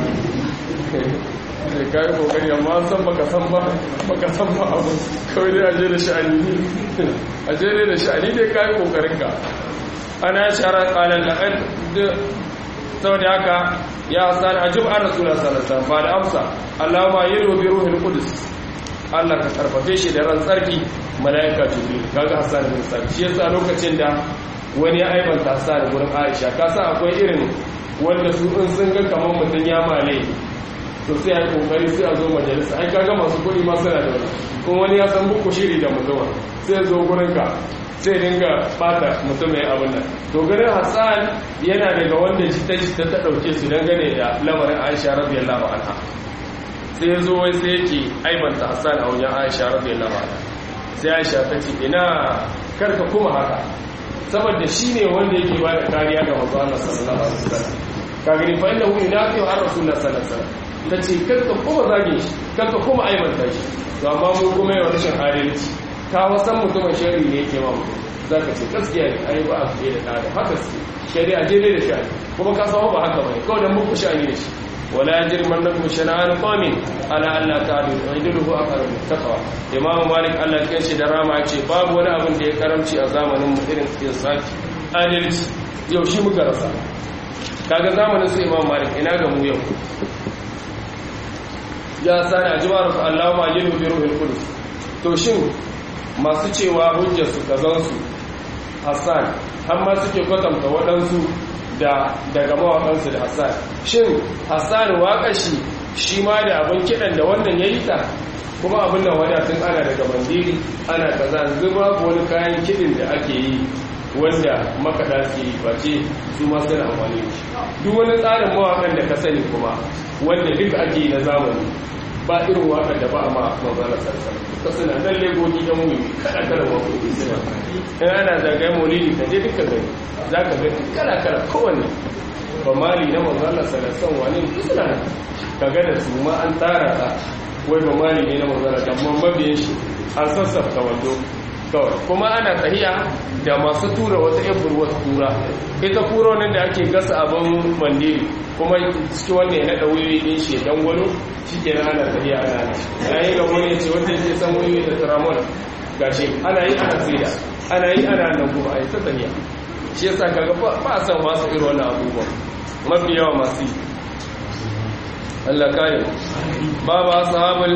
da kayi kokari amma an san baka san ba baka san ba abu kawai dai a je da sha'ani ne a je dai da sha'ani dai kayi kokarin ka ana shara kalan laqad saboda haka ya san ajib an rasulullah sallallahu alaihi wasallam ba da amsa Allahumma yiru bi ruhil qudus Allah ka karfafe shi da ran tsarki malaika jibril kaga hasan bin sabit shi yasa lokacin da wani ya aibanta Hassan gurin Aisha ka san akwai irin wanda su in sun ga kamar mutum ya male to sai ya kokari sai a zo majalisa ai kaga masu kuɗi ma suna da wani kuma wani ya san buku shiri da mutum sai ya zo gurin ka sai dinga bata mutum mai abin nan to ganin Hassan yana daga wanda jita jita ta dauke su dangane da lamarin Aisha radiyallahu anha sai ya zo wai sai yake aibanta Hassan a wajen Aisha radiyallahu anha sai aisha ta ce ina karka kuma haka saboda shi ne wanda yake ba da kariya ga manzo Allah sallallahu alaihi wasallam ka gani fa inda hu yunafi har rasulullah sallallahu alaihi wasallam tace karka kuma zage shi karka kuma aibanta shi to amma mu kuma yau rashin adalci ka wasan mutumin shari'i ne yake ma mutum zaka ce gaskiya ne ai ba a fiye da kada haka su shari'a je ne da shi kuma ka samu ba haka bane kawai dan muku shani da shi wala yajrimannakum shana'an qawmin ala alla ta'dilu wajduhu aqrabu taqwa imam malik Allah ya ce da rama ce babu wani abin da ya karamci a zamanin mu irin insaki adalci yau shi muka rasa kaga zamanin su imam malik ina ga mu yau ya sani ajmar su Allah ma yilu bi ruhil qudus to shin masu cewa hujjar su kazan su Hassan har ma suke kwatanta waɗansu da daga mawaƙansu da Hassan shin Hassan waƙa shi shi ma da abin kiɗan da wannan ya yi ta kuma abin da wadatun ana daga bandiri ana kaza zuba wani kayan kiɗin da ake yi wanda makaɗa su yi face su ma suna amfani da shi duk wani tsarin mawaƙan da ka sani kuma wanda duk ake yi na zamani ba irin waƙar da ba a ma mazana sarsar ta suna nan legogi yan wuyi kada kada waƙoƙi suna in ana zagaye maulidi ka je duka gani za ka gani kala kala kowanne ba mali na mazana sarsar wani suna nan ka ga da su ma an tsara ta wai ba mali ne na mazana da mabiyan shi an sassafta wando kawai kuma ana tahiya da masu tura wata yan burwata tura ita kuro nan da ake gasa abin mandiri kuma cikin wanda ya naɗa wuyoyi ɗin shi dan gwano shi ke nan ana tahiya ana ana yayin ga wani ce wanda ke san wuyoyi da tramol gashi ana yi ana tsira ana yi ana nan kuma a yi ta tahiya shi yasa kaga ba a san masu irin wannan abubuwan mafi yawa masu yi Allah kare babu ashabul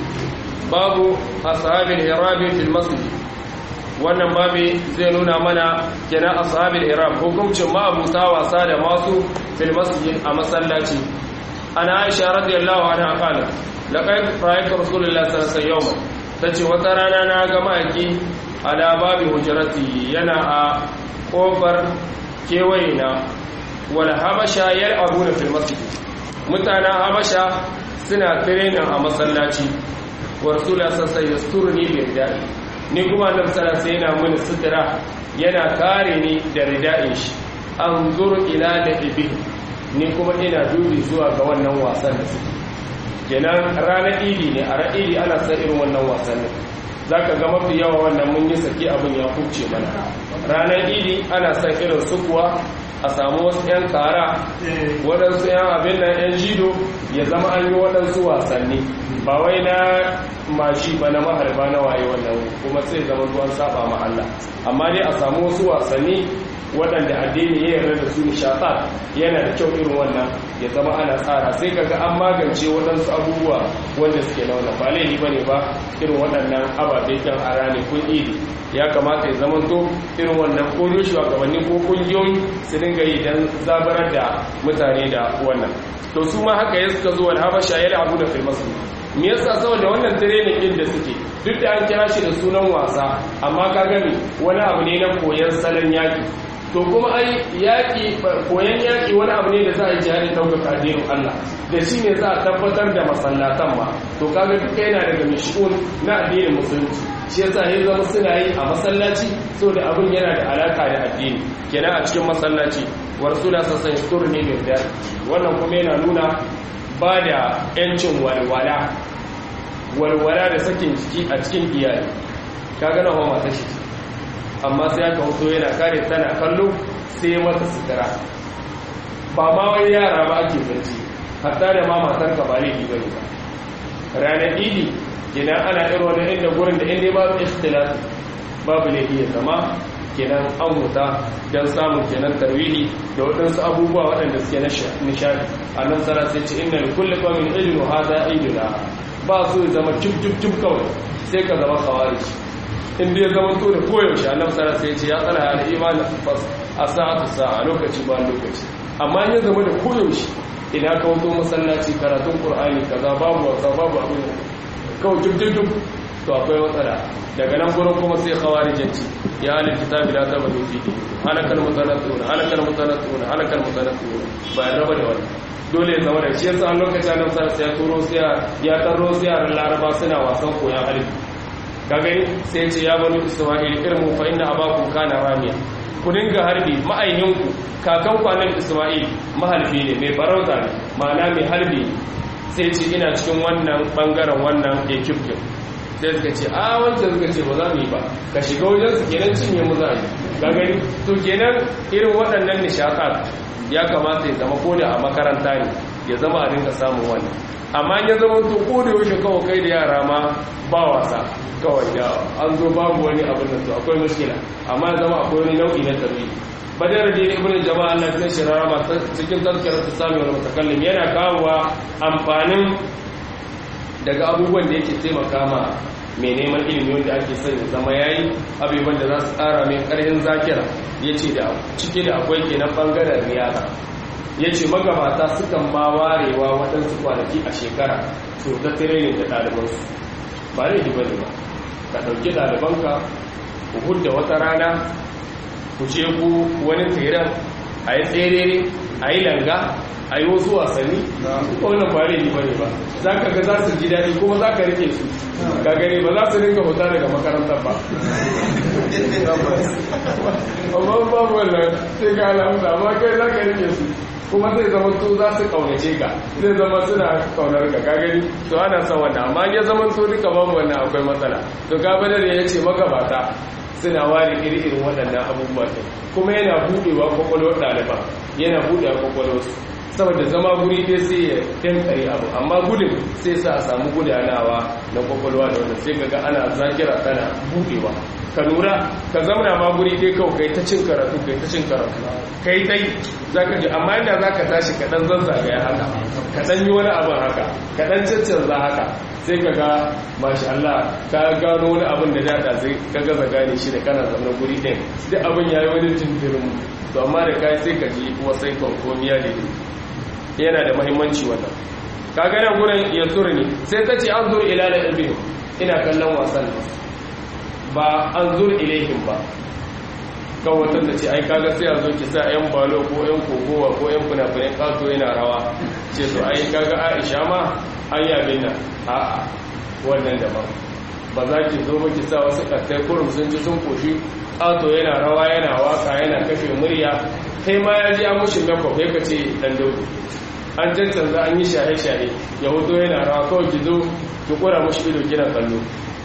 babu ashabil irabi fil masjid wannan babi zai nuna mana kenan ashabil irab hukuncin ma'abuta wasa da masu fil masjid a masallaci ana aisha radiyallahu anha qala laqad ra'aytu rasulullahi sallallahu alaihi wasallam tace wata rana na ga maki ala babi hujrati yana a kofar kewaye na wal habasha yal'abuna fil masjid mutanen habasha suna training a masallaci wa rasulullahi sallallahu alaihi wasallam yasturni bil da'i ni kuma annabi sallallahu alaihi yana mini sutura yana kare ni da rida'in shi an zuru ila da ibi ni kuma ina dubi zuwa ga wannan wasan da suke kenan ranar idi ne a ranar idi ana san irin wannan wasannin zaka ga mafi yawa wannan mun yi saki abin ya kubce mana ranar idi ana san irin su kuwa a samu wasu 'yan kara waɗansu 'yan abin nan 'yan jido ya zama an yi waɗansu wasanni ba wai na mashi ba na maharba na waye wannan kuma sai zama zuwan saba ma Allah amma dai a samu wasu wasanni waɗanda addini ya yarda da su nishaɗa yana da kyau irin wannan ya zama ana tsara sai kaga an magance waɗansu abubuwa wanda suke na wannan ba laifi bane ba irin waɗannan ababe kan a rane kun idi ya kamata ya zama to irin wannan ko shugabanni ko kungiyoyi su dinga yi don zabarar da mutane da wannan to su ma haka ya suka zo wal habasha ya abu da fil masjid me yasa saboda wannan training din da suke duk da an kira shi da sunan wasa amma ka gani wani abu ne na koyon salon yaki to kuma ai yaki koyon yaki wani abu ne da za a yi jihadi ɗaukaka addinin Allah da shi ne za a tabbatar da masallatan ma to kaga duka yana daga mishun na addinin musulunci shi yasa ya zama suna yi a masallaci saboda abin yana da alaka da addini kenan a cikin masallaci wa rasula sassan shukuru ne da wannan kuma yana nuna ba da yancin walwala walwala da sakin jiki a cikin iyali ka gana wa mata shi amma sai aka hoto yana kare tana kallo sai mata sutura ba ma wani yara ba ake zance hatta da ma matar ka ba laifi bane ba ranar idi kenan ana irin wani inda gurin da inda babu ikhtilaf babu laifi ya zama kenan an wuta don samun kenan tarwihi da waɗansu abubuwa waɗanda suke na nishadi a nan tsara sai ce inna kulli qawmin idnu hadha iduna ba su zama cip cip cip kawai sai ka zama khawarij in dai zama to da koyaushe a nan tsara sai ce ya tsala al iman fas a sa'atu sa'a lokaci ba lokaci amma in ya zama da koyaushe idan ka wato masallaci karatun qur'ani kaza babu wasa babu abin kawai cip cip cip to akwai matsala daga nan gurin kuma sai khawarijanci ya halin kitabi la tabadu fi halakal mutanatun halakal mutanatun halakal mutanatun ba ya raba da wani dole ya zama da shi yasa lokacin nan sai ya turo sai ya tarro sai yaran laraba suna wasan koyan halin ka gani sai ce ya bani isma'il irmu fa inna abakum kana ramiya ku dinga harbi ma'aihinku kakan kwanan isma'il mahalbi ne mai farauta ne ma'ana mai harbi sai ce ina cikin wannan bangaren wannan ekipkin sai suka ce a wancan suka ce ba za mu yi ba ka shiga wajen su kenan cinye mu za a yi ka gani to kenan irin waɗannan nishaɗa ya kamata ya zama ko da a makaranta ne ya zama a dinga samun wannan amma ya zama to ko da yaushe kawai kai da yara ma ba wasa kawai da an zo babu wani abin da to akwai mushkila amma ya zama akwai wani nau'i na tarbi badar da ibn jama'a Allah ya shirara ma cikin tazkirar tsami wal mutakallim yana kawowa amfanin daga abubuwan da yake taimaka ma mai neman ilimi wanda ake son ya zama yayi abubuwan da za su tsara mai karhin zakira yace da cike da akwai kenan bangaren riyada ya ce magabata sukan ma warewa waɗansu kwanaki a shekara to ta tirenin da ɗalibansu ba ne ba ne ba ka ɗauki ɗalibanka ku hudda wata rana ku ce ku wani tseren a yi tserere a yi langa a yi wasu wasanni ko wannan ba ne ba ne ba za ka ga za su ji daɗi kuma za ka rike su ka gani ba za su rinka fita daga makarantar ba amma babu wannan sai ka alamuta amma kai za ka rike su kuma zai zama su za su kaunace ka zai zama suna kaunar ka ka gani to ana son wannan amma ya zama to duka babu wannan akwai matsala to ka bada da ya ce magabata suna ware iri-irin waɗannan abubuwa ɗin kuma yana buɗewa kwakwalwar ɗaliban yana buɗewa kwakwalwarsu saboda zama guri dai sai ya dankare abu amma gudun sai sa a samu gudanawa na kwakwalwa da wanda sai kaga ana zakira tana buɗewa ka lura ka zamana ma guri dai kawai kai ta cin karatu kai ta cin karatu kai dai zaka ji amma inda zaka tashi ka dan zazzagaya haka ka dan yi wani abin haka ka dan caccanza haka sai ka ga mashi Allah ka gano wani abin da dada sai ka gaza gane shi da kana zama guri ɗin duk abin yayi wani tintirin to amma da kai sai ka ji wasai konkomiya ne yana da mahimmanci wannan ka gane gurin ya ne sai ta ce an zur ila da ibnu ina kallon wasan ba an zur ilaihim ba kan watan da ce ai kaga sai a zo ki sa yan balo ko yan kogowa ko yan funafunan kato yana rawa ce to ai kaga aisha ma an yabin nan a'a wannan daban ba za ki zo ki sa wasu kattai kurum sun ci sun koshi kato yana rawa yana waka yana kashe murya kai ma ya ji an mushi makeup ya kace dan daudu an cancanza an yi shahe-shahe ya hoto yana rawa kawai ki zo ki kura mushi ido kina kallo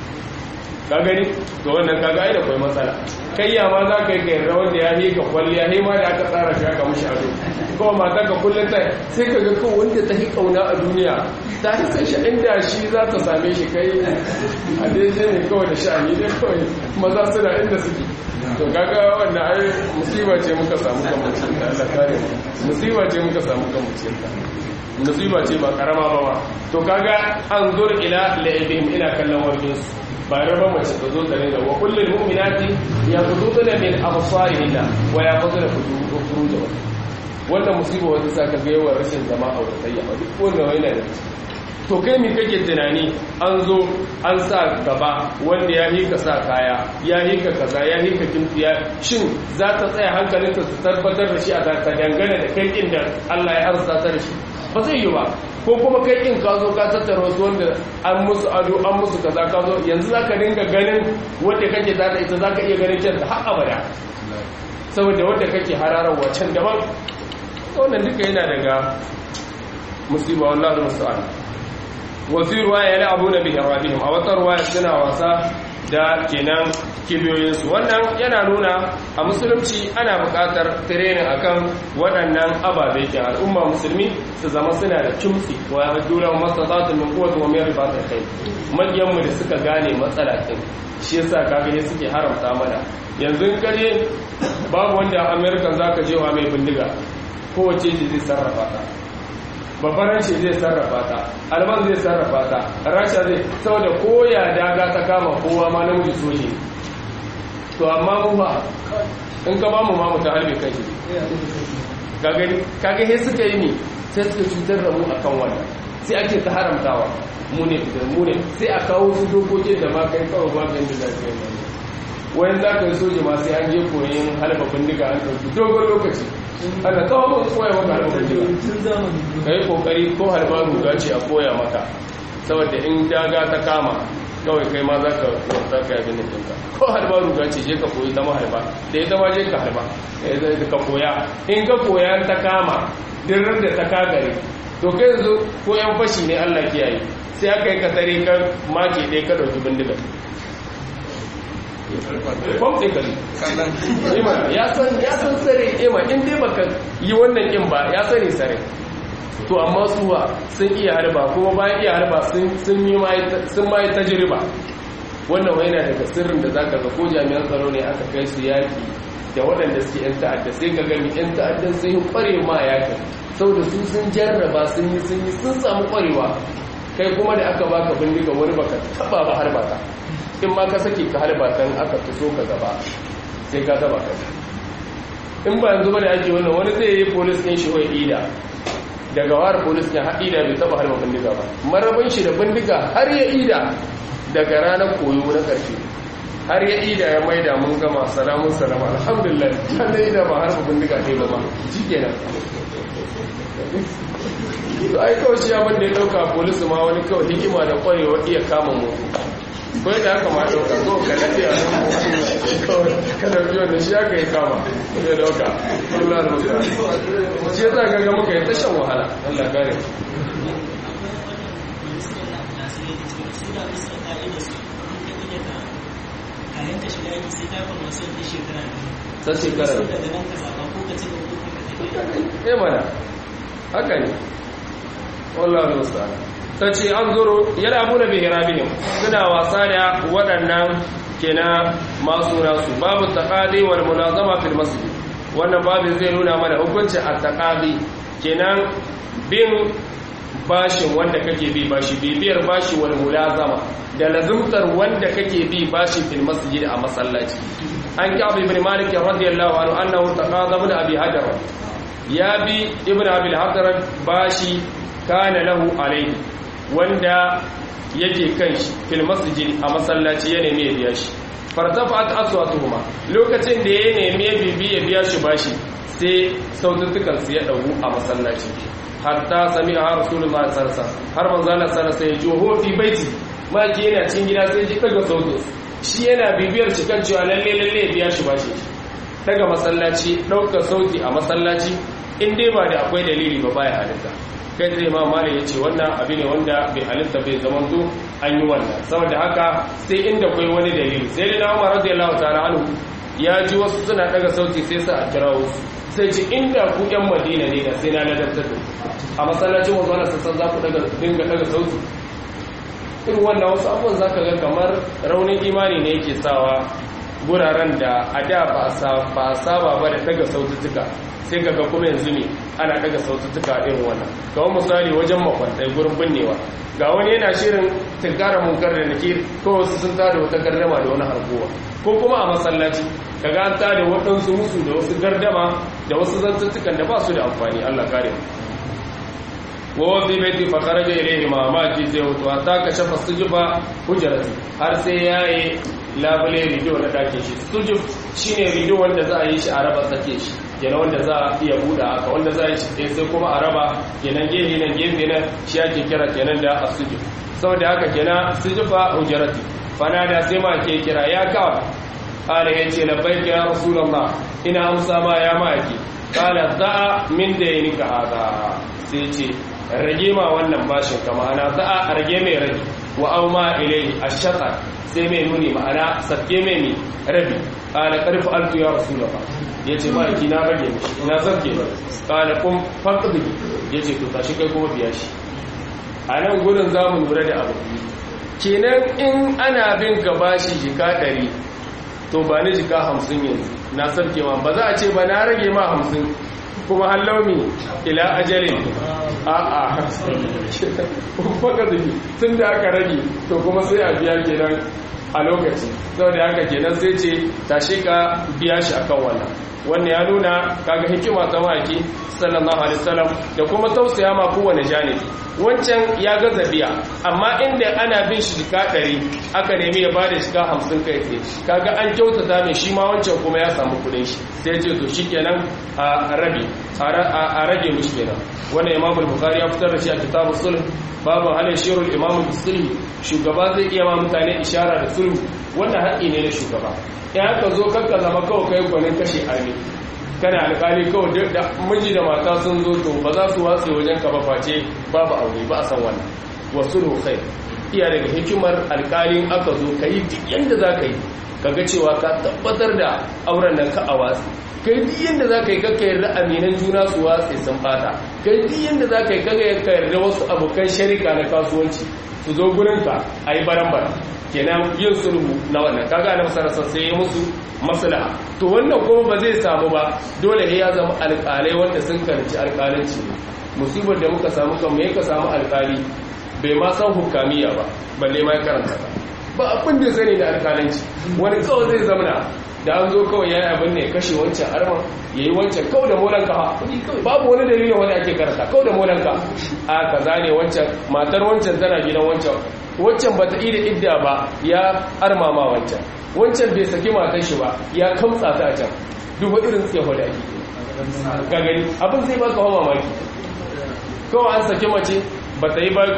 ka gani to wannan kaga ai da kai matsala kai ya ma za ka yi kai rawar da ya yi ka kwalliya ne ma da aka tsara shi aka mushi ado kawai mata ka kullum ta sai ka ga kawai wanda ta yi kauna a duniya ta yi san shi inda shi za ta same shi kai a daidai ne kawai da sha'ani dai kawai maza suna inda suke to kaga wannan ai musiba ce muka samu kan mutum da Allah kare mu musiba ce muka samu kan mutum musiba ce ba karama ba ba to kaga an zur ila la'ibihim ina kallon warkin su ba raba mace ta zo tare da wa kullul mu'minati yaquduna min absarihinna wa yaquduna furujahum wannan musiba wanda saka ga yawan rashin zama auratayya ba duk wanda yana da to kai mi kake tunani an zo an sa gaba wanda ya hika sa kaya ya hika kaza ya hika kimfiya shin za ta tsaya hankalinta su tabbatar da shi a ta dangane da kai inda Allah ya arsa ta da shi ba zai yi ba ko kuma kai in ka zo ka tattara wasu wanda an musu ado an musu kaza ka zo yanzu za ka dinga ganin wanda kake za ta ita za ka iya ganin kyanta har abada saboda wanda kake hararar wacan daban wannan duka yana daga musiba wallahi musta'an wasu ruwaya ya abu na bihin rabihim a wata ruwaya suna wasa da kenan kibiyoyinsu wannan yana nuna a musulunci ana buƙatar tirenin akan waɗannan ababe ke al'umma musulmi su zama suna da kimsi wa ya dura masa za su min kowace wa mai ribatar kai maƙiyanmu da suka gane matsala ɗin shi yasa kaga ne suke haramta mana yanzu kare babu wanda amerikan za ka je wa mai bindiga kowace zai sarrafa ta babban ce zai sarrafa ta alman zai sarrafa ta rasha zai saboda koya daga ta kama kowa ma namiji soji to amma mu ba in ka ba mu ma mu ta harbe kai kage he suka yi ni sai suka cutar da mu akan wannan sai ake ta haramtawa mu ne fitar mu ne sai a kawo su dokoki da ma kai kawai ba kan da lafiya wani za ka yi soji ma sai an je koyin halba bindiga an ɗauki dogon lokaci ana tsawon mun koya maka halba bindiga ka yi kokari ko halba ruga ce a koya maka saboda in daga ta kama kawai kai ma za ka wata ka yabi nufinka ko harba ruga ce je ka koyi ta maharba da ita ma je ka harba ka koya in ka koya ta kama dirar da ta kagare to kai yanzu ko yan fashi ne allah kiyaye sai aka yi ka tare ka make ɗaya ka ɗauki bindiga kwamfin kari ima ya san ya san sare ima in dai baka yi wannan in ba ya sani sare to amma suwa sun iya harba kuma bayan iya harba sun yi sun ma yi tajiriba wannan wai yana daga sirrin da zaka ga ko jami'an tsaro ne aka kai su yaki da waɗanda suke yan ta'adda sai ka gani yan ta'addan sun yi kware ma yaki saboda su sun jarraba sun yi sun yi sun samu kwarewa kai kuma da aka baka bindiga wani baka taba ba harba ta in ma ka sake ka harba ta aka tuso ka gaba sai ka taba ka in ba yanzu ba da ake wannan wani zai yi polis ɗin shi wai ida daga wara polis ɗin haɗida bai taba harba bindiga ba marabin shi da bindiga har ya ida daga ranar koyo na ƙarshe har ya ida ya maida mun gama salamun salama alhamdulillah har da ida ba harba bindiga ɗaya ba ma shi kenan to ai kawai shi abin da ya dauka polisi ma wani kawai hikima da kwarewa iya kama mutu ko da haka ma dauka ko ka nade a nan ka dauki wanda shi aka yi kama ya dauka Allah da mutu shi ya zaga ga muka yi tashan wahala Allah kare sai shekara ne mana haka ne wallahu musta'an tace an zuru yal'abuna bi hirabihim suna wasa da waɗannan kenan masu nasu babu taqadi wal munazama fil masjid wannan babu zai nuna mana hukunci at taqadi kenan bin bashin wanda kake bi bashi bibiyar bashi wal mulazama da lazumtar wanda kake bi bashi fil masjid a masallaci an ka'ab ibn malik radiyallahu anhu annahu taqada ibn abi hajar ya bi ibn abil hadarat bashi kana lahu alaihi wanda yake kan shi fil masjid a masallaci ya nemi ya biya shi fartafat aswatuhuma lokacin da ya nemi ya bibi ya biya shi bashi sai sautukan su ya dagu a masallaci hatta sami'a rasulullah sallallahu alaihi wasallam har manzo Allah sallallahu alaihi wasallam ya fi baiti maki yana cin gida sai ji daga sautin shi yana bibiyar shi kan cewa lalle lalle ya biya shi bashi daga masallaci ɗaukar sauti a masallaci in dai ba da akwai dalili ba baya halitta kai zai ma mali ya ce wannan abu ne wanda bai halitta bai zaman to an yi wannan saboda haka sai inda kwai wani dalili sai da umar radiyallahu ta'ala anhu ya ji wasu suna daga sauti sai sa a kira wasu sai ce inda ku yan madina ne da sai na ladabtar da a masallacin wanzu ana sassan za ku dinga daga sauti irin wannan wasu abubuwan za ka ga kamar raunin imani ne yake sawa guraren da a da ba a saba ba da daga saututtuka sai kaga kuma yanzu ne ana daga saututtuka irin wannan kawai misali wajen makwantai gurin binnewa ga wani yana shirin tinkara munkar da nakir ko wasu sun tada wata gardama da wani harkowa ko kuma a masallaci kaga an tada waɗansu musu da wasu gardama da wasu zantuttukan da ba su da amfani Allah kare wa fi baiti fa kharaja ilayhi ma ma ji sai wato hatta ka shafa sujuba hujrati har sai yayi labule rido na dakin shi sujub shine rido wanda za a yi shi a raba sake shi kenan wanda za a iya buɗe haka wanda za a yi shi sai kuma a raba kenan gefe nan gefe nan shi ake kira kenan da asujub saboda haka kenan sujuba hujrati fana da sai ma ke kira ya ka qala yace labbaika ya rasulullah ina amsa ma ya maki qala za'a min daynika hada sai ce rage ma wannan bashin ka ma'ana za'a rage mai rage wa auma ilai ashqa sai mai nuni ma'ana sabke mai mi rabi qala qarfu altu ya rasulullah yace ma ki na rage mishi ina sabke ba qala kum faqdi yace to tashi kai kuma biya shi a nan gurin zamu lura da abu kenan in ana bin ka bashi jika 100 to ba ni jika 50 yanzu na sabke ma ba za a ce ba na rage ma 50 kuma hallaumi ila ajalin a'a faka zuki tun da aka rage to kuma sai a biya kenan a lokaci sau da haka kenan sai ce tashi ka biya shi akan wannan wannan ya nuna kaga hikima ta maki sallallahu alaihi wasallam da kuma tausaya ma kowane janibi wancan ya gaza biya amma inda ana bin shi jika ɗari aka nemi ya bada shiga hamsin kai tsaye kaga an kyautata mai shi ma wancan kuma ya samu kuɗin shi sai ce to shi kenan a rabe a rage mishi kenan wannan imamul bukhari ya fitar da shi a kitabu sulh babu halin shirul imamu bisulhi shugaba zai iya ma mutane ishara da sulhu wannan haƙƙi ne na shugaba in haka zo kakka zama kawai kai gwanin kashe armi kana alƙali kawai duk da miji da mata sun zo to ba za su watse wajen ka ba face babu aure ba a san wannan wasu khair iya daga hikimar alƙalin aka zo ka yi duk yadda za ka yi ka ga cewa ka tabbatar da auren nan ka a watsi kai duk yadda za ka yi kakka yarda aminan juna su watse sun fata kai duk yadda za ka yi kakka yarda wasu abokan sharika na kasuwanci su zo gurinka a yi baran kenan yin sulhu na wannan kaga na masarasa sai ya musu maslaha to wannan kuma ba zai samu ba dole ne ya zama alƙalai wanda sun karanci alƙalanci ne musibar da muka samu kan me ka samu alƙali bai ma san hukamiya ba balle ma ya karanta ba ba abin da sani da alƙalanci wani kawai zai zamana da an zo kawai ya yi abin ne kashe wancan arman ya yi wancan kawai da molanka ha babu wani dalilin wani ake karanta kawai da molanka a kaza ne wancan matar wancan tana gidan wancan wancan ba ta ida idda ba ya armama wancan wancan bai saki matar shi ba ya kamtsa ta can duba irin tseho da ake ga gani abin zai baka hawa mamaki kawai an saki mace ba ta yi ba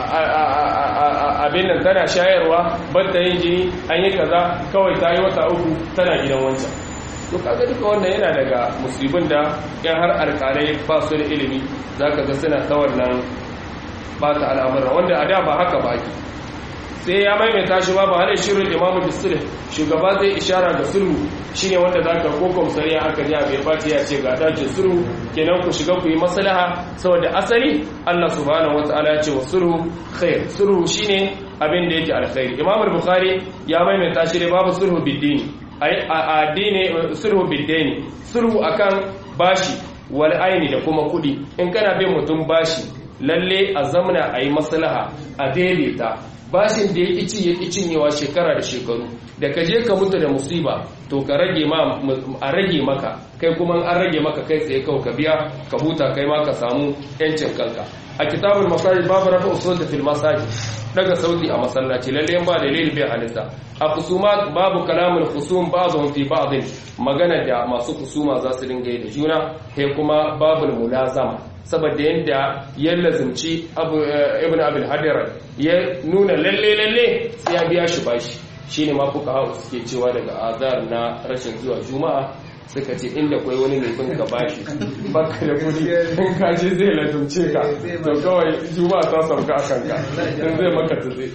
abin nan tana shayarwa ba ta yin jini an yi kaza kawai ta yi wata uku tana gidan wancan to kaga duka wannan yana daga musibin da yan har alƙalai ba su da ilimi za ka ga suna ta wannan ba ta al'amura wanda a da ba haka ba ake sai ya maimaita shi ba ba hada shirin imamu bisul shugaba zai ishara ga sulhu shine wanda zaka ko komsariya aka ji bai fati ya ce ga dace sulhu kenan ku shiga ku yi maslaha saboda asali Allah subhanahu wataala ya ce wa sulhu khair sulhu shine abin da yake alkhairi imamu bukhari ya maimaita shi da babu sulhu biddini ai addini sulhu biddini sulhu akan bashi wal aini da kuma kudi in kana bin mutum bashi lalle a zamna a yi maslaha a daidaita bashin da ya ci ya cinyewa shekara da shekaru da ka je ka mutu da musiba to ka rage ma a rage maka kai kuma an rage maka kai tsaye kawai ka biya ka huta kai ma ka samu yancin kanka a kitabul masajid babu rafa usul da fil masajid daga sauti a masallaci lalle ba dalil bai halitta a kusumat babu kalamul khusum ba'dhum fi ba'd magana da masu kusuma za su dinga yi da juna kai kuma babul mulazama saboda yadda ya lazimci ibn abin hadirar ya nuna lalle lalle sai ya biya shi bashi shine ma fuka hau suke cewa daga azar na rashin zuwa juma'a suka ce inda kwai wani mai bin ka bashi baka da kudi in ka je zai lazimce ka to kawai juma'a ta sauka a kanka in zai maka ta zai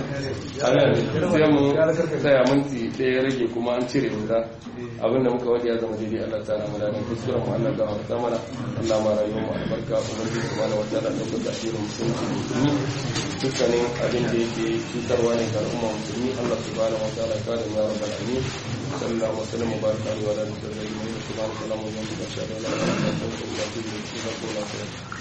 sai mu tsaya minti ɗaya rage kuma an cire wuta abinda muka wadi ya zama daidai Allah ta ramana da kuskuren mu Allah ga wata mana Allah ma rayuwar mu albarka ubangiji subhanahu wa ta'ala da kuka tsira musulunci musulmi dukkanin abin da yake cutarwa ne ga al'umma musulmi Allah subhanahu wa ta'ala ya kare mu ya rabbal alamin sallallahu alaihi wa sallam baraka alaihi wa alihi wa sallam subhanahu wa ta'ala mu yanzu da shada la ilaha illa anta astaghfiruka wa atubu ilayk